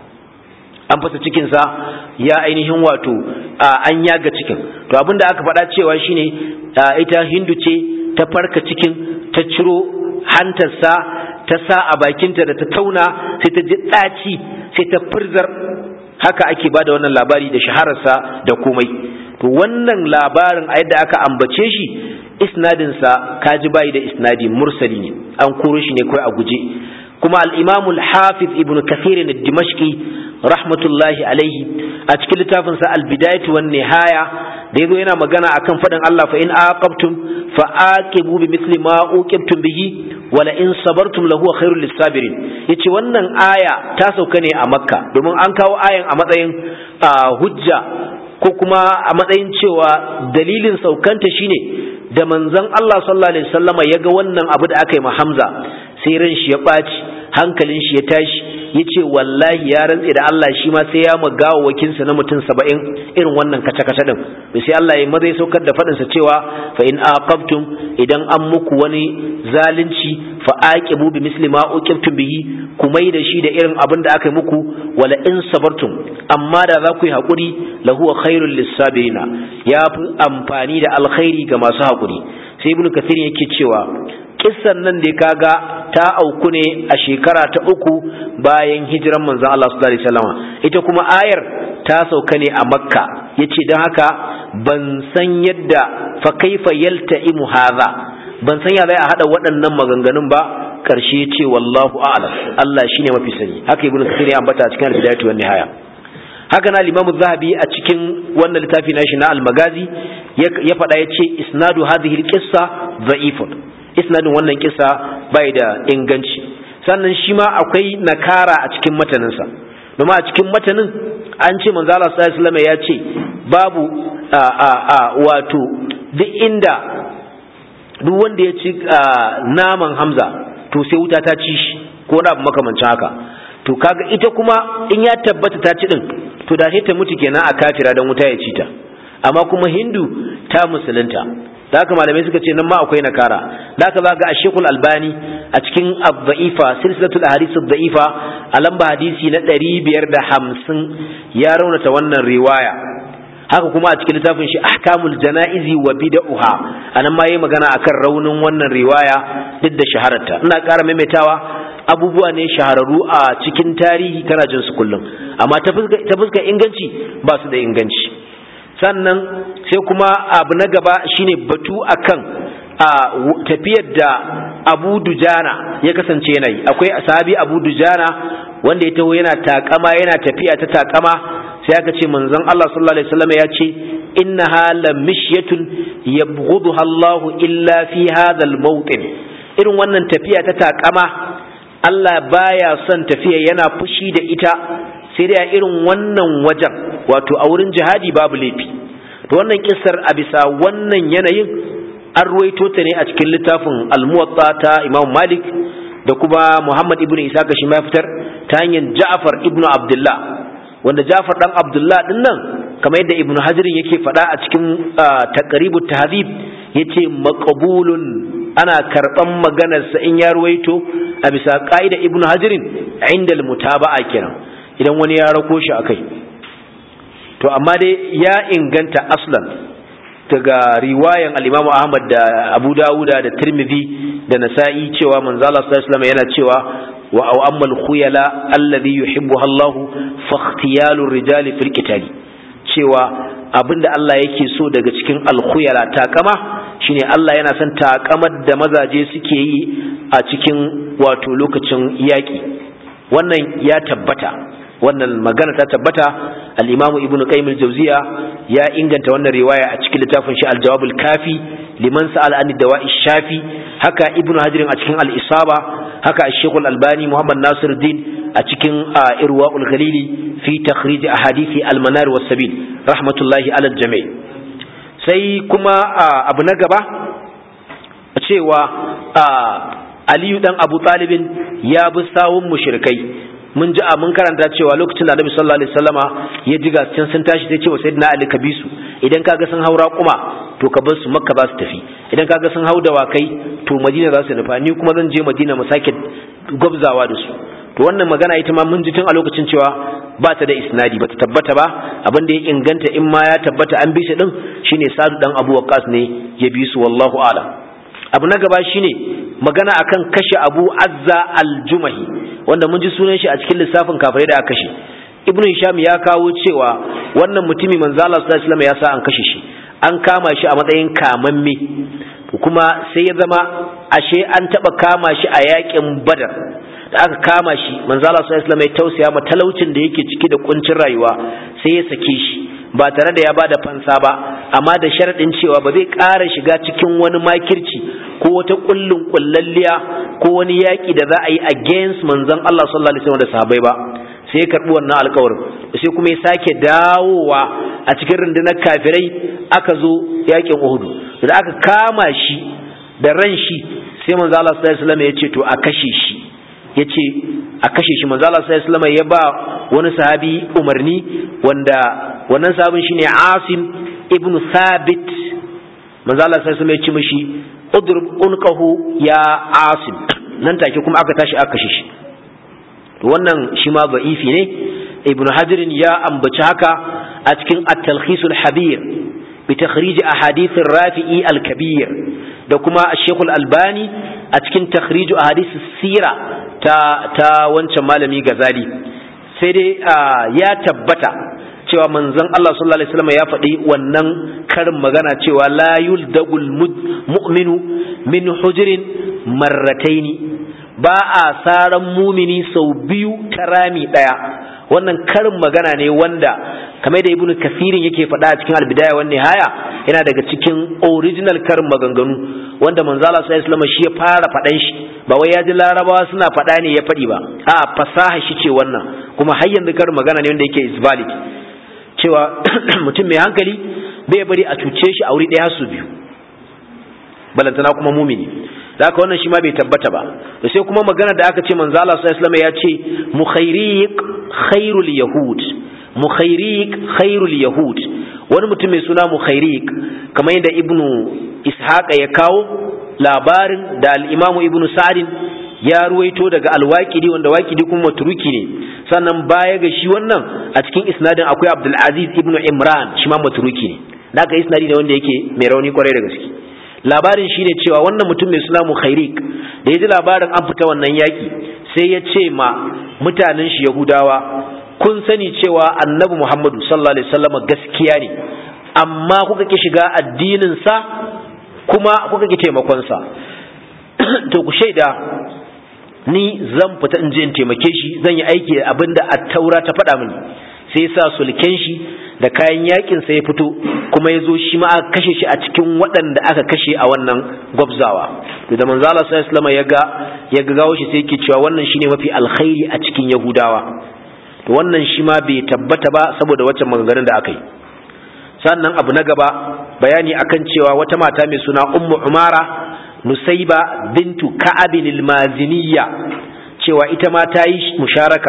an fasa cikinsa ya ainihin wato an yaga cikin to abin da aka faɗa cewa shine ita hindu ce ta farka cikin ta ciro hantarsa ta sa a bakinta da ta tauna sai ta ji ɗaci sai ta firzar haka ake ba da wannan labari da shahararsa da komai to wannan labarin a yadda aka ambace shi isnadinsa kaji bayi da isnadi mursali ne an koro shi ne kawai a guje kuma al-imam al-hafiz ibn kathir al-dimashqi rahmatullahi alaihi a cikin littafinsa al-bidayatu wan nihaya da yazo yana magana akan fadin Allah fa in aqabtum fa aqibu bi mithli ma uqibtum bihi wala in sabartum lahu khairul lisabirin yace wannan aya ta sauka ne a makka domin an kawo ayan a matsayin hujja ko kuma a matsayin cewa dalilin saukanta shine da manzon Allah sallallahu alaihi wasallama ya ga wannan abu da aka yi ma Hamza sai ran shi ya ɓaci hankalin shi ya tashi ya ce wallahi ya rantse da Allah shi ma sai ya magawa wakinsa na mutum saba'in irin wannan kace-kace din to sai Allah ya maza ya saukar da faɗinsa cewa fa in aqabtum idan an muku wani zalunci fa aqibu bi misli ma uqibtum bihi ku mai da shi da irin abin da aka yi muku wala in sabartum amma da za ku yi haƙuri lahu khairul lissabirina ya fi amfani da alkhairi ga masu haƙuri sai ibnu kathir yake cewa kissan nan da kaga ta auku ne a shekara ta uku bayan hijiran manzon Allah sallallahu alaihi wasallam ita kuma ayar ta sauka ne a makka yace dan haka ban san yadda fa kaifa yalta'imu hadha ban san ya zai a hada waɗannan maganganun ba karshe yace wallahu a'lam Allah shine mafi sani haka ibnu kathir ya ambata a cikin al-bidayatu wan nihaya haka na limamu zahabi a cikin wannan littafi nashi na al-magazi ya faɗa ya ce isnadu hadhihi al-qissa dha'ifun isnadin wannan kisa bai da inganci sannan shi ma akwai nakara a cikin mataninsa domin a cikin matanin an ce manzo Allah sallallahu alaihi wasallam ya ce babu a a a wato duk inda duk wanda ya ci naman Hamza to sai wuta ta ci shi ko wani abu makamancin haka to kaga ita kuma in ya tabbata ta ci din to da sai ta mutu kenan a kafira dan wuta ya ci ta amma kuma Hindu ta musulunta da haka malamai suka ce nan ma akwai nakara da haka za ga ashekul albani a cikin abda'ifa silsilatul ahadith da'ifa a lamba hadisi na ɗari biyar da hamsin ya raunata wannan riwaya haka kuma a cikin littafin shi ahkamul jana'izi wa bid'uha anan ma yayi magana akan raunin wannan riwaya duk da shahararta ina ƙara maimaitawa abubuwa ne shahararru a cikin tarihi kana jin su kullum amma ta fuskar inganci ba su da inganci sannan sai kuma abu na gaba shine batu akan a tafiyar da abu dujana ya kasance yanayi akwai sahabi abu dujana wanda ya taho yana takama yana tafiya ta takama sai aka ce manzon Allah sallallahu alaihi wasallam ya ce innaha la mishyatun yabghuduha Allah illa fi hadha al-mawtin irin wannan tafiya ta takama Allah baya son tafiya yana fushi da ita sai dai a irin wannan wajen wato a wurin jihadi babu laifi to wannan kissar a bisa wannan yanayin an ruwaito ta ne a cikin littafin almuwatta ta imam malik da kuma muhammad ibn isa ga shi fitar ta hanyar ja'far ibn abdullah wanda ja'far dan abdullah din nan kamar yadda ibn hajirin yake faɗa a cikin taqribu tahdhib yace maqbulun ana karban maganarsa in ya ruwaito a bisa ka'ida ibn hajirin inda mutaba'a kenan idan wani ya rako shi akai to amma dai ya inganta aslan daga riwayan al-Imam Ahmad da Abu Dawuda da Tirmidhi da Nasa'i cewa manzo Allah sallallahu alaihi wasallam yana cewa wa aw ammal khuyala alladhi yuhibbuha Allah fa ikhtiyalu rijali fil qitali cewa abinda Allah yake so daga cikin al-khuyala takama shine Allah yana son takamar da mazaje suke yi a cikin wato lokacin yaki wannan ya tabbata wannan magana ta tabbata al-imamu ibn qayyim al-jawziya ya inganta wannan riwaya a cikin littafin shi al-jawab al-kafi liman sa'al an dawa'i shafi haka ibn hajar a cikin al-isaba haka al-shaykh al-albani muhammad nasiruddin a cikin irwaul ghalili fi takhrij ahadithi al-manar was-sabil rahmatullahi ala al-jami' sai kuma abu na gaba cewa aliyu dan abu talibin ya bi sawun mushrikai mun ji a mun karanta cewa lokacin da Annabi sallallahu alaihi wasallama ya ji gaskin sun tashi sai cewa sayyidina Ali ka bi su idan kaga sun haura kuma to ka bar su Makka za su tafi idan kaga sun hau dawakai to Madina za su nufa ni kuma zan je Madina mu sake gwabzawa da su to wannan magana ita ma mun ji tun a lokacin cewa ba ta da isnadi ba ta tabbata ba abin da ya inganta in ma ya tabbata an bi shi din shine Sadu dan Abu Waqqas ne ya bi su wallahu a'lam abu na gaba shine magana akan kashe Abu Azza al-Jumahi wanda mun ji sunan shi a cikin lissafin kafirai da aka kashe Ibn Hisham ya kawo cewa wannan mutumi manzo Allah sallallahu alaihi wasallam ya sa an kashe shi an kama shi a matsayin kamamme kuma sai ya zama ashe an taba kama shi a yakin Badar da aka kama shi manzo Allah sallallahu alaihi wasallam ya tausaya ma talaucin da yake ciki da kuncin rayuwa sai ya sake shi ba tare da ya bada fansa ba amma da sharadin cewa ba zai ƙara shiga cikin wani makirci ko wata kullun kullalliya ko wani yaƙi da za a yi against manzon Allah sallallahu alaihi wasallam da sahabbai ba sai ya karbi wannan alƙawarin sai kuma ya sake dawowa a cikin rundunar kafirai aka zo yaƙin Uhud da aka kama shi da ran shi sai manzo Allah sallallahu alaihi wasallam ya ce to a kashe shi ya ce a kashe shi manzo Allah sallallahu alaihi wasallam ya ba wani sahabi umarni wanda wannan sahabin shine Asim ibn Thabit manzo Allah sallallahu alaihi wasallam ya ce mishi udrub unqahu ya Asim nan take kuma aka tashi aka kashe shi to wannan shi ma da'ifi ne ibn Hajar ya ambaci haka a cikin at-talkhis al-habir bi takhrij ahadith ar-rafi'i al-kabir da kuma Sheikh al-Albani a cikin takhrij ahadith sira ta ta wancan malami Gazali sai dai ya tabbata cewa manzon Allah sallallahu alaihi wasallam ya faɗi wannan karin magana cewa la yuldagul mu'minu min hujrin marrataini ba a saran mumini sau biyu ta rami ɗaya wannan karin magana ne wanda kamar da ibnu kasirin yake faɗa a cikin albidaya wan nihaya yana daga cikin original karin maganganu wanda manzo Allah sallallahu alaihi wasallam shi ya fara faɗan shi ba wai ya ji larabawa suna faɗa ne ya faɗi ba a fasaha shi ce wannan kuma har yanzu karin magana ne wanda yake is valid cewa mutum mai hankali bai bari a cuce shi a wuri ɗaya su biyu balantana kuma mumini da haka wannan shi ma bai tabbata ba da sai kuma magana da aka ce manzo Allah sallallahu alaihi ya ce mukhairiq khairul yahud mukhairiq khairul yahud wani mutum mai suna mukhairiq kamar yadda ibnu ishaqa ya kawo labarin da al-imamu ibnu sa'd ya ruwaito daga al-waqidi wanda waqidi kuma maturuki ne sannan baya ga shi wannan a cikin isnadin akwai abdul aziz ibnu imran shi ma maturuki ne da aka isnadi ne wanda yake mai rauni kwarai da gaske labarin shine cewa wannan mutum mai suna mukhairik da ya ji labarin an fita wannan yaki sai ya ce ma mutanen shi yahudawa kun sani cewa annabi muhammadu sallallahu alaihi wasallam gaskiya ne amma kuka ki shiga addinin sa kuma kuka ki taimakon sa to ku shaida ni zan fita in je in taimake shi zan yi aiki abinda at-taura ta faɗa mini sai ya sa sulken shi da kayan yakin sa ya fito kuma ya zo shi ma aka kashe shi a cikin waɗanda aka kashe a wannan gwabzawa to da manzo Allah sallallahu alaihi ya ga ya ga gawo shi sai yake cewa wannan shine mafi alkhairi a cikin yahudawa to wannan shi ma bai tabbata ba saboda waccan maganganun da aka yi sannan abu na gaba bayani akan cewa wata mata mai suna ummu umara nusaiba bintu ka'abin al-maziniyya cewa ita ma ta yi musharaka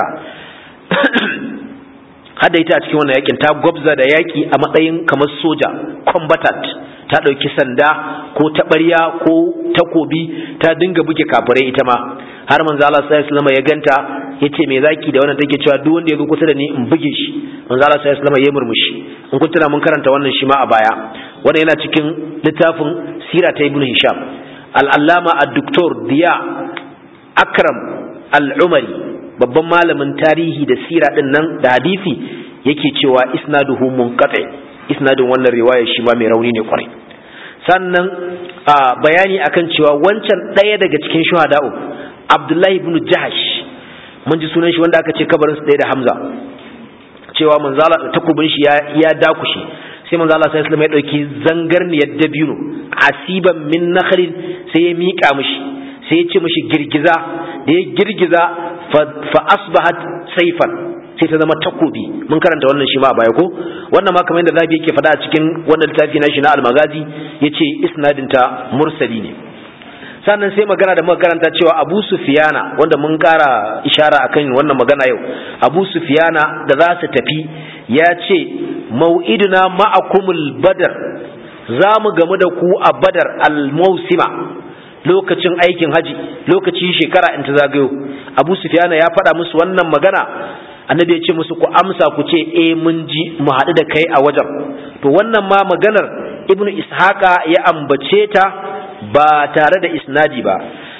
hada ita a cikin wannan yakin ta gwabza da yaki a matsayin kamar soja combatant ta ɗauki sanda ko taɓarya ko takobi ta dinga buge kafirai ita ma har manzo Allah sallallahu alaihi ya ganta yace me zaki da wannan take cewa duk wanda ya zo kusa da ni in buge shi manzo Allah sallallahu alaihi ya murmushi in kun tuna mun karanta wannan shi ma a baya wannan yana cikin littafin sira ta ibnu hisham al-allama ad-doktor diya akram al-umari babban malamin tarihi da sira din nan da hadisi yake cewa isnaduhu munqati isnadin wannan riwaya shi ma mai rauni ne kwarai sannan bayani akan cewa wancan ɗaya daga cikin shuhada'u Abdullahi ibn Jahash mun ji sunan shi wanda aka ce kabarin su ɗaya da Hamza cewa manzala takubin shi ya ya dakushe sai manzo Allah sallallahu alaihi wasallam ya dauki zangarniyar dabino asiban min nakhlin sai ya mika mishi sai ya ce mishi girgiza da ya girgiza fa asbahat saifan sai ta zama takobi mun karanta wannan shi ma a baya ko wannan ma kamar yadda zabi yake faɗa a cikin wannan littafi na shi na almagazi yace isnadin ta mursali ne sannan sai magana da muka karanta cewa Abu Sufyana wanda mun kara ishara akan wannan magana yau Abu Sufyana da za su tafi ya ce mau'iduna ma'akumul badar za mu gamu da ku a badar al-mausima lokacin aikin haji lokacin shekara in ta zagayo Abu Sufyana ya faɗa musu wannan magana annabi ya ce musu ku amsa ku ce eh mun ji mu haɗu da kai a wajen to wannan ma maganar ibnu ishaqa ya ambace ta ba tare da isnadi ba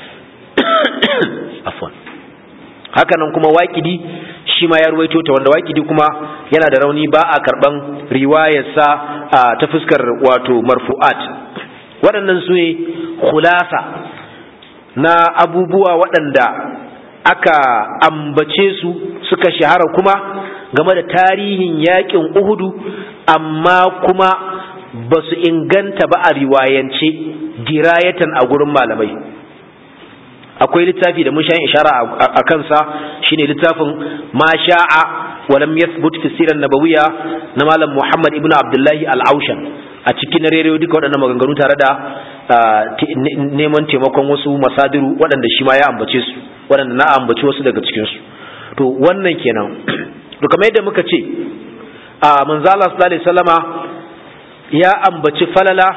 afwan hakanan kuma waƙidi shi ma ya ruwaito ta wanda waƙidi kuma yana da rauni ba a karɓan riwayarsa ta fuskar wato marfu'at waɗannan su ne khulasa na abubuwa waɗanda aka ambace su suka shahara kuma game da tarihin yaƙin uhudu amma kuma ba su inganta ba a riwayance dirayatan a gurin malamai akwai littafi da mun sha ishara a kansa shine littafin ma sha'a wa lam yathbut fi sirar nabawiyya na malam Muhammad ibn Abdullahi al-Aushan a cikin rediyo duka waɗannan maganganu tare da neman taimakon wasu masadiru waɗanda shi ma ya ambace su waɗanda na ambaci wasu daga cikin su to wannan kenan to kamar yadda muka ce a manzo Allah sallallahu alaihi wasallama ya ambaci falala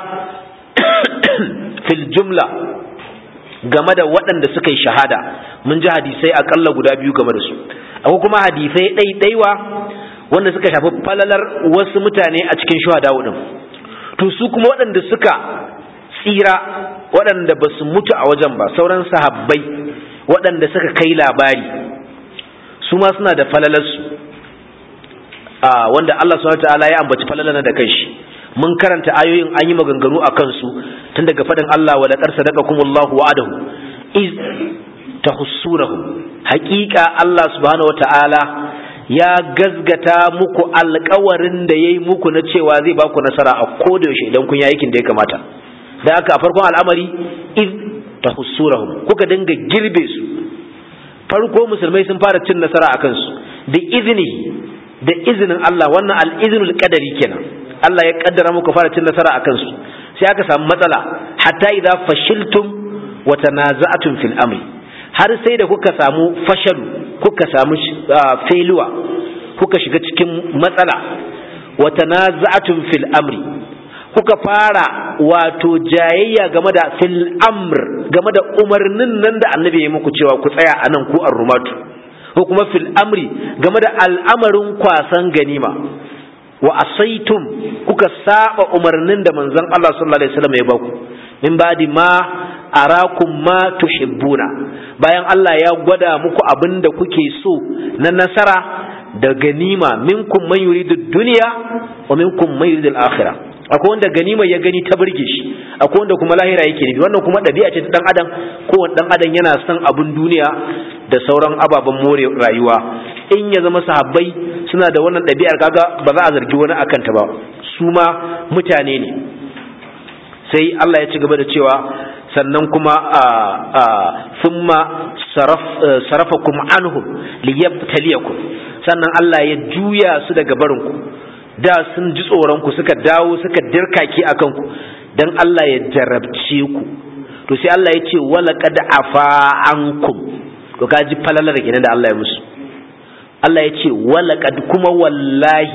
fil jumla game da waɗanda suka yi shahada mun ji hadisai akalla guda biyu game da su akwai kuma hadisai ɗaiɗaiwa wanda suka shafi falalar wasu mutane a cikin shuhada ɗin to su kuma waɗanda suka tsira waɗanda ba su mutu a wajen ba sauran sahabbai waɗanda suka kai labari su ma suna da falalarsu wanda Allah subhanahu wa ta'ala ya ambaci falalar da kanshi mun karanta ayoyin an yi maganganu a kansu tun daga faɗin Allah wa laqad sadaqakumullahu wa'adahu iz tahussurahu haƙiƙa Allah subhanahu wata'ala ya gazgata muku alƙawarin da yayi muku na cewa zai ba ku nasara a koda yaushe idan kun yi aikin da ya kamata da haka a farkon al'amari iz tahussurahu kuka dinga girbe su farko musulmai sun fara cin nasara a kansu da izini da izinin Allah wannan al-iznul qadari kenan Allah ya kaddara muku fara cin nasara a kansu sai aka samu matsala hatta idza fashiltum wa tanaza'tum fil amri har sai da kuka samu fashalu kuka samu failure kuka shiga cikin matsala wa tanaza'tum fil amri kuka fara wato jayayya game da fil amr game da umarnin nan da annabi ya muku cewa ku tsaya anan ku ar-rumatu ko kuma fil amri game da al'amarin kwasan ganima wa asaitum kuka saba umarnin da manzon Allah sallallahu alaihi wasallam ya baku min badi ma arakum ma tuhibbuna bayan Allah ya gwada muku abin da kuke so na nasara da ganima minkum man yuridu dunya wa minkum man yuridu al-akhirah akwai wanda ganima ya gani ta burge shi akwai wanda kuma lahira yake nufi wannan kuma ɗabi'a ce ta dan adam kowane dan adam yana son abin duniya da sauran ababen more rayuwa in ya zama sahabbai suna da wannan ɗabi'ar kaga ba za a zargi wani akan ta ba su ma mutane ne sai Allah ya ci gaba da cewa sannan kuma a a thumma saraf sarafakum anhum liyabtaliyakum sannan Allah ya juya su daga barinku da sun ji tsoron ku suka dawo suka dirkaki akan ku dan Allah ya jarabce ku to sai Allah ya ce wala qad afa ankum to kaji falalar kenan da Allah ya musu Allah ya ce walaƙad kuma wallahi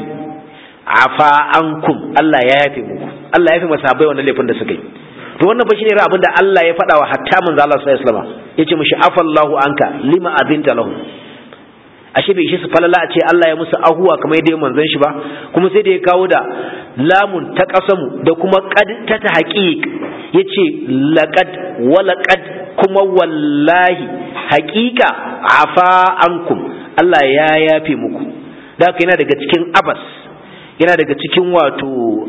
afa ankum Allah ya yafe muku Allah ya yafe masahabai wannan laifin da suka yi to wannan fa shine abin da Allah ya faɗa wa hatta manzo Allah sallallahu alaihi wasallam yace mishi afallahu anka lima azinta lahu ashe bai shi su falala a ce Allah ya musu ahuwa kamar yadda manzon shi ba kuma sai da ya kawo da lamun ta kasamu da kuma qad ta ta haqiq yace laqad walaqad kuma wallahi haqiqa afa ankum Allah ya yafe muku da haka yana daga cikin abas yana daga cikin wato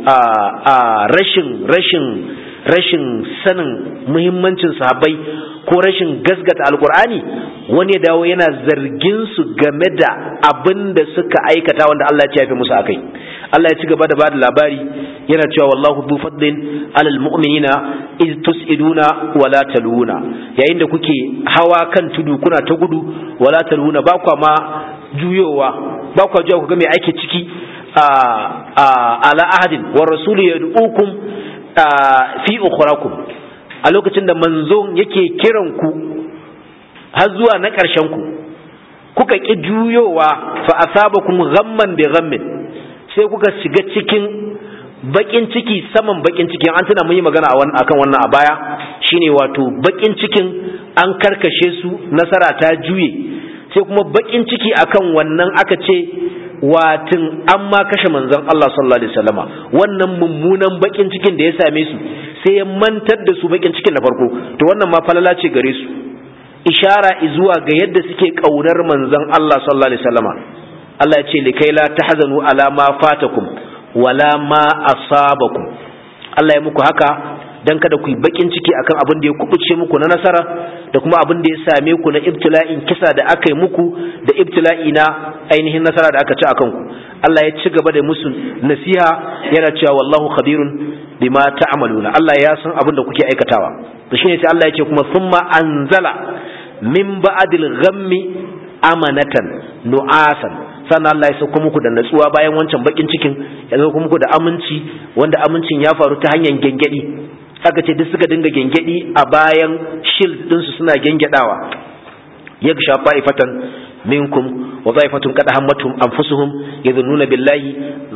a rashin rashin rashin sanin muhimmancin sahabbai ko rashin gasgata alkur'ani wani ya dawo yana zargin su game da abin da suka aikata wanda Allah ya yafe musu akai Allah ya ci gaba da bada labari yana cewa wallahu du fadlin alal mu'minina iz tusiduna wala taluna yayin da kuke hawa kan tudu kuna ta gudu wala taluna ba kwa ma juyowa ba kwa juya ku ga me ake ciki ala ahadin wa rasulu yad'ukum fi ukhrakum a lokacin da manzo yake kiran ku har zuwa na ƙarshen ku kuka ki juyowa fa asabakum ghamman bi ghammin sai kuka shiga cikin bakin ciki saman bakin cikin an tuna mun yi magana akan wannan a baya shine wato bakin cikin an karkashe su nasara ta juye sai kuma bakin ciki akan wannan aka ce watin an ma kashe manzon Allah sallallahu alaihi wasallama wannan mummunan bakin cikin da ya same su sai ya mantar da su bakin cikin na farko to wannan ma falala ce gare su ishara zuwa ga yadda suke kaunar manzon Allah sallallahu alaihi wasallama Allah ya ce likai la tahzanu ala ma fatakum wala ma asabakum Allah ya muku haka dan kada ku yi bakin ciki akan abin da ya kubuce muku na nasara da kuma abin da ya same ku na ibtila'in kisa da aka yi muku da ibtila'i na ainihin nasara da aka ci akan ku Allah ya ci gaba da musu nasiha yana cewa wallahu khabirun bima ta'maluna Allah ya san abin da kuke aikatawa to shine sai Allah ya ce kuma thumma anzala min ba'dil ghammi amanatan nu'asan sannan Allah ya sauko muku da natsuwa bayan wancan bakin cikin ya sauko muku da aminci wanda amincin ya faru ta hanyar gengedi aka ce duk suka dinga gengedi a bayan shield ɗinsu suna gengadawa yagsha fa'ifatan minkum wa za'ifatun qad hammatum anfusuhum yadhunnuna billahi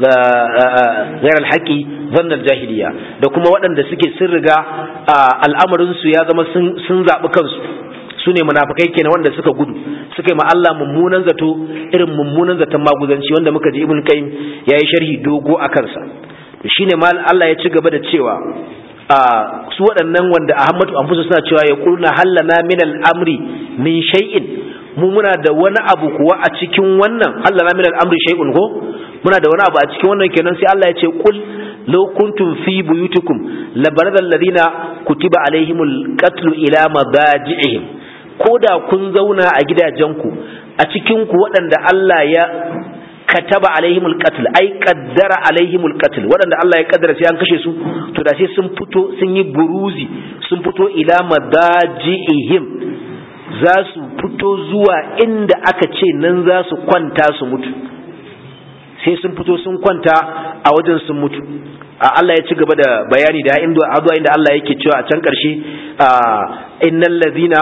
ghayra al-haqi dhanna al-jahiliya da kuma waɗanda suke sun riga al'amarin su ya zama sun zabi kansu su ne munafikai kenan wanda suka gudu suka yi ma Allah mummunan zato irin mummunan zaton maguzanci wanda muka ji ibn qayyim yayi sharhi dogo a kansa shine mal Allah ya ci gaba da cewa su waɗannan wanda Ahmadu Anfusu suna cewa ya kulna hallana min al-amri min shay'in mu muna da wani abu kuwa a cikin wannan hallana min al-amri shay'un ko muna da wani abu a cikin wannan kenan sai Allah ya ce kul law kuntum fi buyutikum labarada alladhina kutiba alaihimul qatlu ila madaji'ihim ko da kun zauna a gidajenku a cikinku waɗanda Allah ya kataba alaihimul qatl ai qaddara alaihimul qatl waɗanda Allah ya kaddara sai an kashe su to da sai sun fito sun yi buruzi sun fito ila madaji'ihim za su fito zuwa inda aka ce nan za su kwanta su mutu sai sun fito sun kwanta a wajen sun mutu Allah ya ci gaba da bayani da inda inda Allah yake cewa a can ƙarshe innal ladhina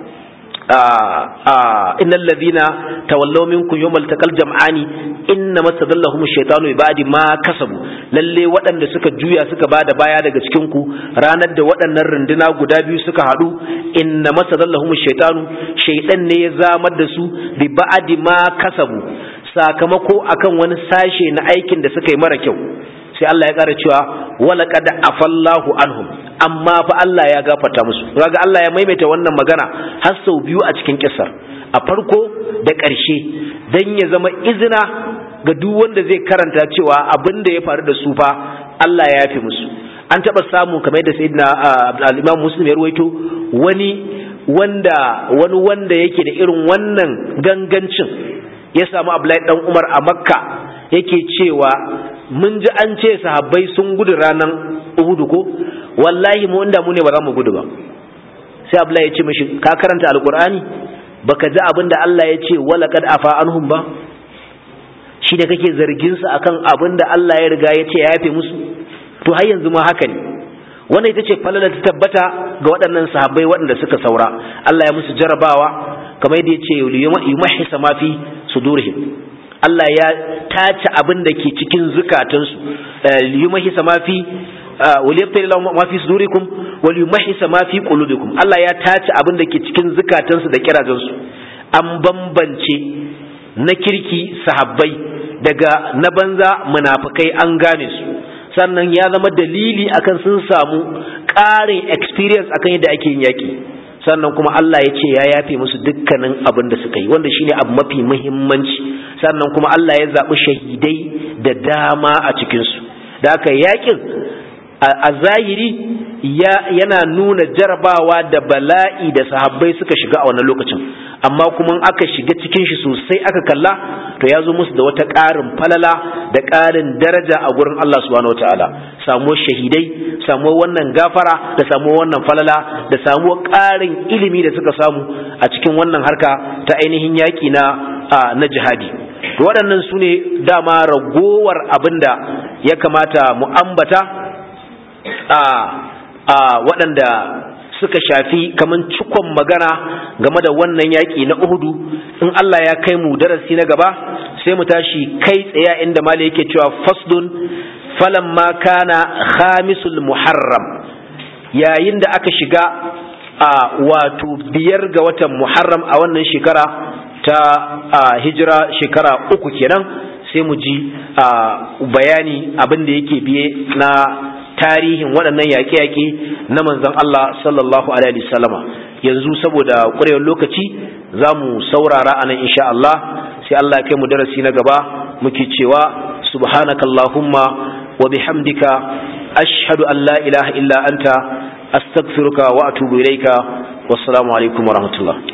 innal ladhina tawallaw minkum yawmal taqal jam'ani inna masadallahum ash-shaytanu bi ba'di ma kasabu lalle waɗanda suka juya suka bada baya daga cikin ku ranar da waɗannan runduna guda biyu suka haɗu inna masadallahum ash-shaytanu shaytan ne ya zamar da su bi ba'di ma kasabu sakamako akan wani sashe na aikin da suka yi mara kyau sai Allah ya ƙara cewa wala qad afallahu anhum amma fa Allah ya gafarta musu kaga Allah ya maimaita wannan magana har sau biyu a cikin kissar a farko da ƙarshe dan ya zama izina ga duk wanda zai karanta cewa abin da ya faru da su fa Allah ya yafe musu an taɓa samu kamar yadda sayyidina al-Imam Muslim ya ruwaito wani wanda wani wanda yake da irin wannan gangancin ya samu Abdullahi dan Umar a Makka yake cewa mun ji an ce sahabbai sun gudu ranar Uhudu ko wallahi mu inda mu ne ba za mu gudu ba sai Abdullahi ya ce mishi ka karanta alqur'ani baka ji abin da Allah ya ce wala kad afa anhum ba shi da kake zargin su akan abin da Allah ya riga ya ce ya yafe musu to har yanzu ma haka ne wannan ita ce falala ta tabbata ga waɗannan sahabbai waɗanda suka saura Allah ya musu jarabawa kamar yadda ya ce yumahhisa ma fi sudurihim Allah ya tace abin da ke cikin zukatansu yumahhisa ma fi waliyabtali lahum ma fi sudurikum wal yumahhisa ma fi qulubikum Allah ya tace abin da ke cikin zukatansu da kirajansu an bambance na kirki sahabbai daga na banza munafikai an gane su sannan ya zama dalili akan sun samu ƙarin experience akan yadda ake yin yaƙi sannan kuma Allah ya ce ya yafe musu dukkanin abin da suka yi wanda shine abu mafi muhimmanci sannan kuma Allah ya zaɓi shahidai da dama a cikinsu da haka yaƙin a zahiri yana nuna jarabawa da bala'i da sahabbai suka shiga a wannan lokacin amma kuma aka shiga cikin shi sosai aka kalla to ya zo musu da wata ƙarin falala da ƙarin daraja a gurin Allah subhanahu wataala samuwar shahidai samuwar wannan gafara da samuwar wannan falala da samuwar ƙarin ilimi da suka samu a cikin wannan harka ta ainihin yaƙi na na jihadi to waɗannan su ne dama ragowar abin da ya kamata mu ambata a waɗanda suka shafi kaman cikon magana game da wannan yaƙi na Uhudu in Allah ya kai mu darasi na gaba sai mu tashi kai tsaye inda mali yake cewa fasdun falamma kana khamisul muharram yayin da aka shiga a wato biyar ga watan muharram a wannan shekara ta hijira shekara uku kenan sai mu ji bayani abin da yake biye na tarihin waɗannan yaƙe-yaƙe na manzon Allah sallallahu alaihi wasallama yanzu saboda ƙurewar lokaci za mu saurara anan insha Allah sai Allah ya kai mu darasi na gaba muke cewa subhanakallahumma wa bihamdika ashhadu an la ilaha illa anta astaghfiruka wa atubu ilaika wassalamu alaikum wa rahmatullah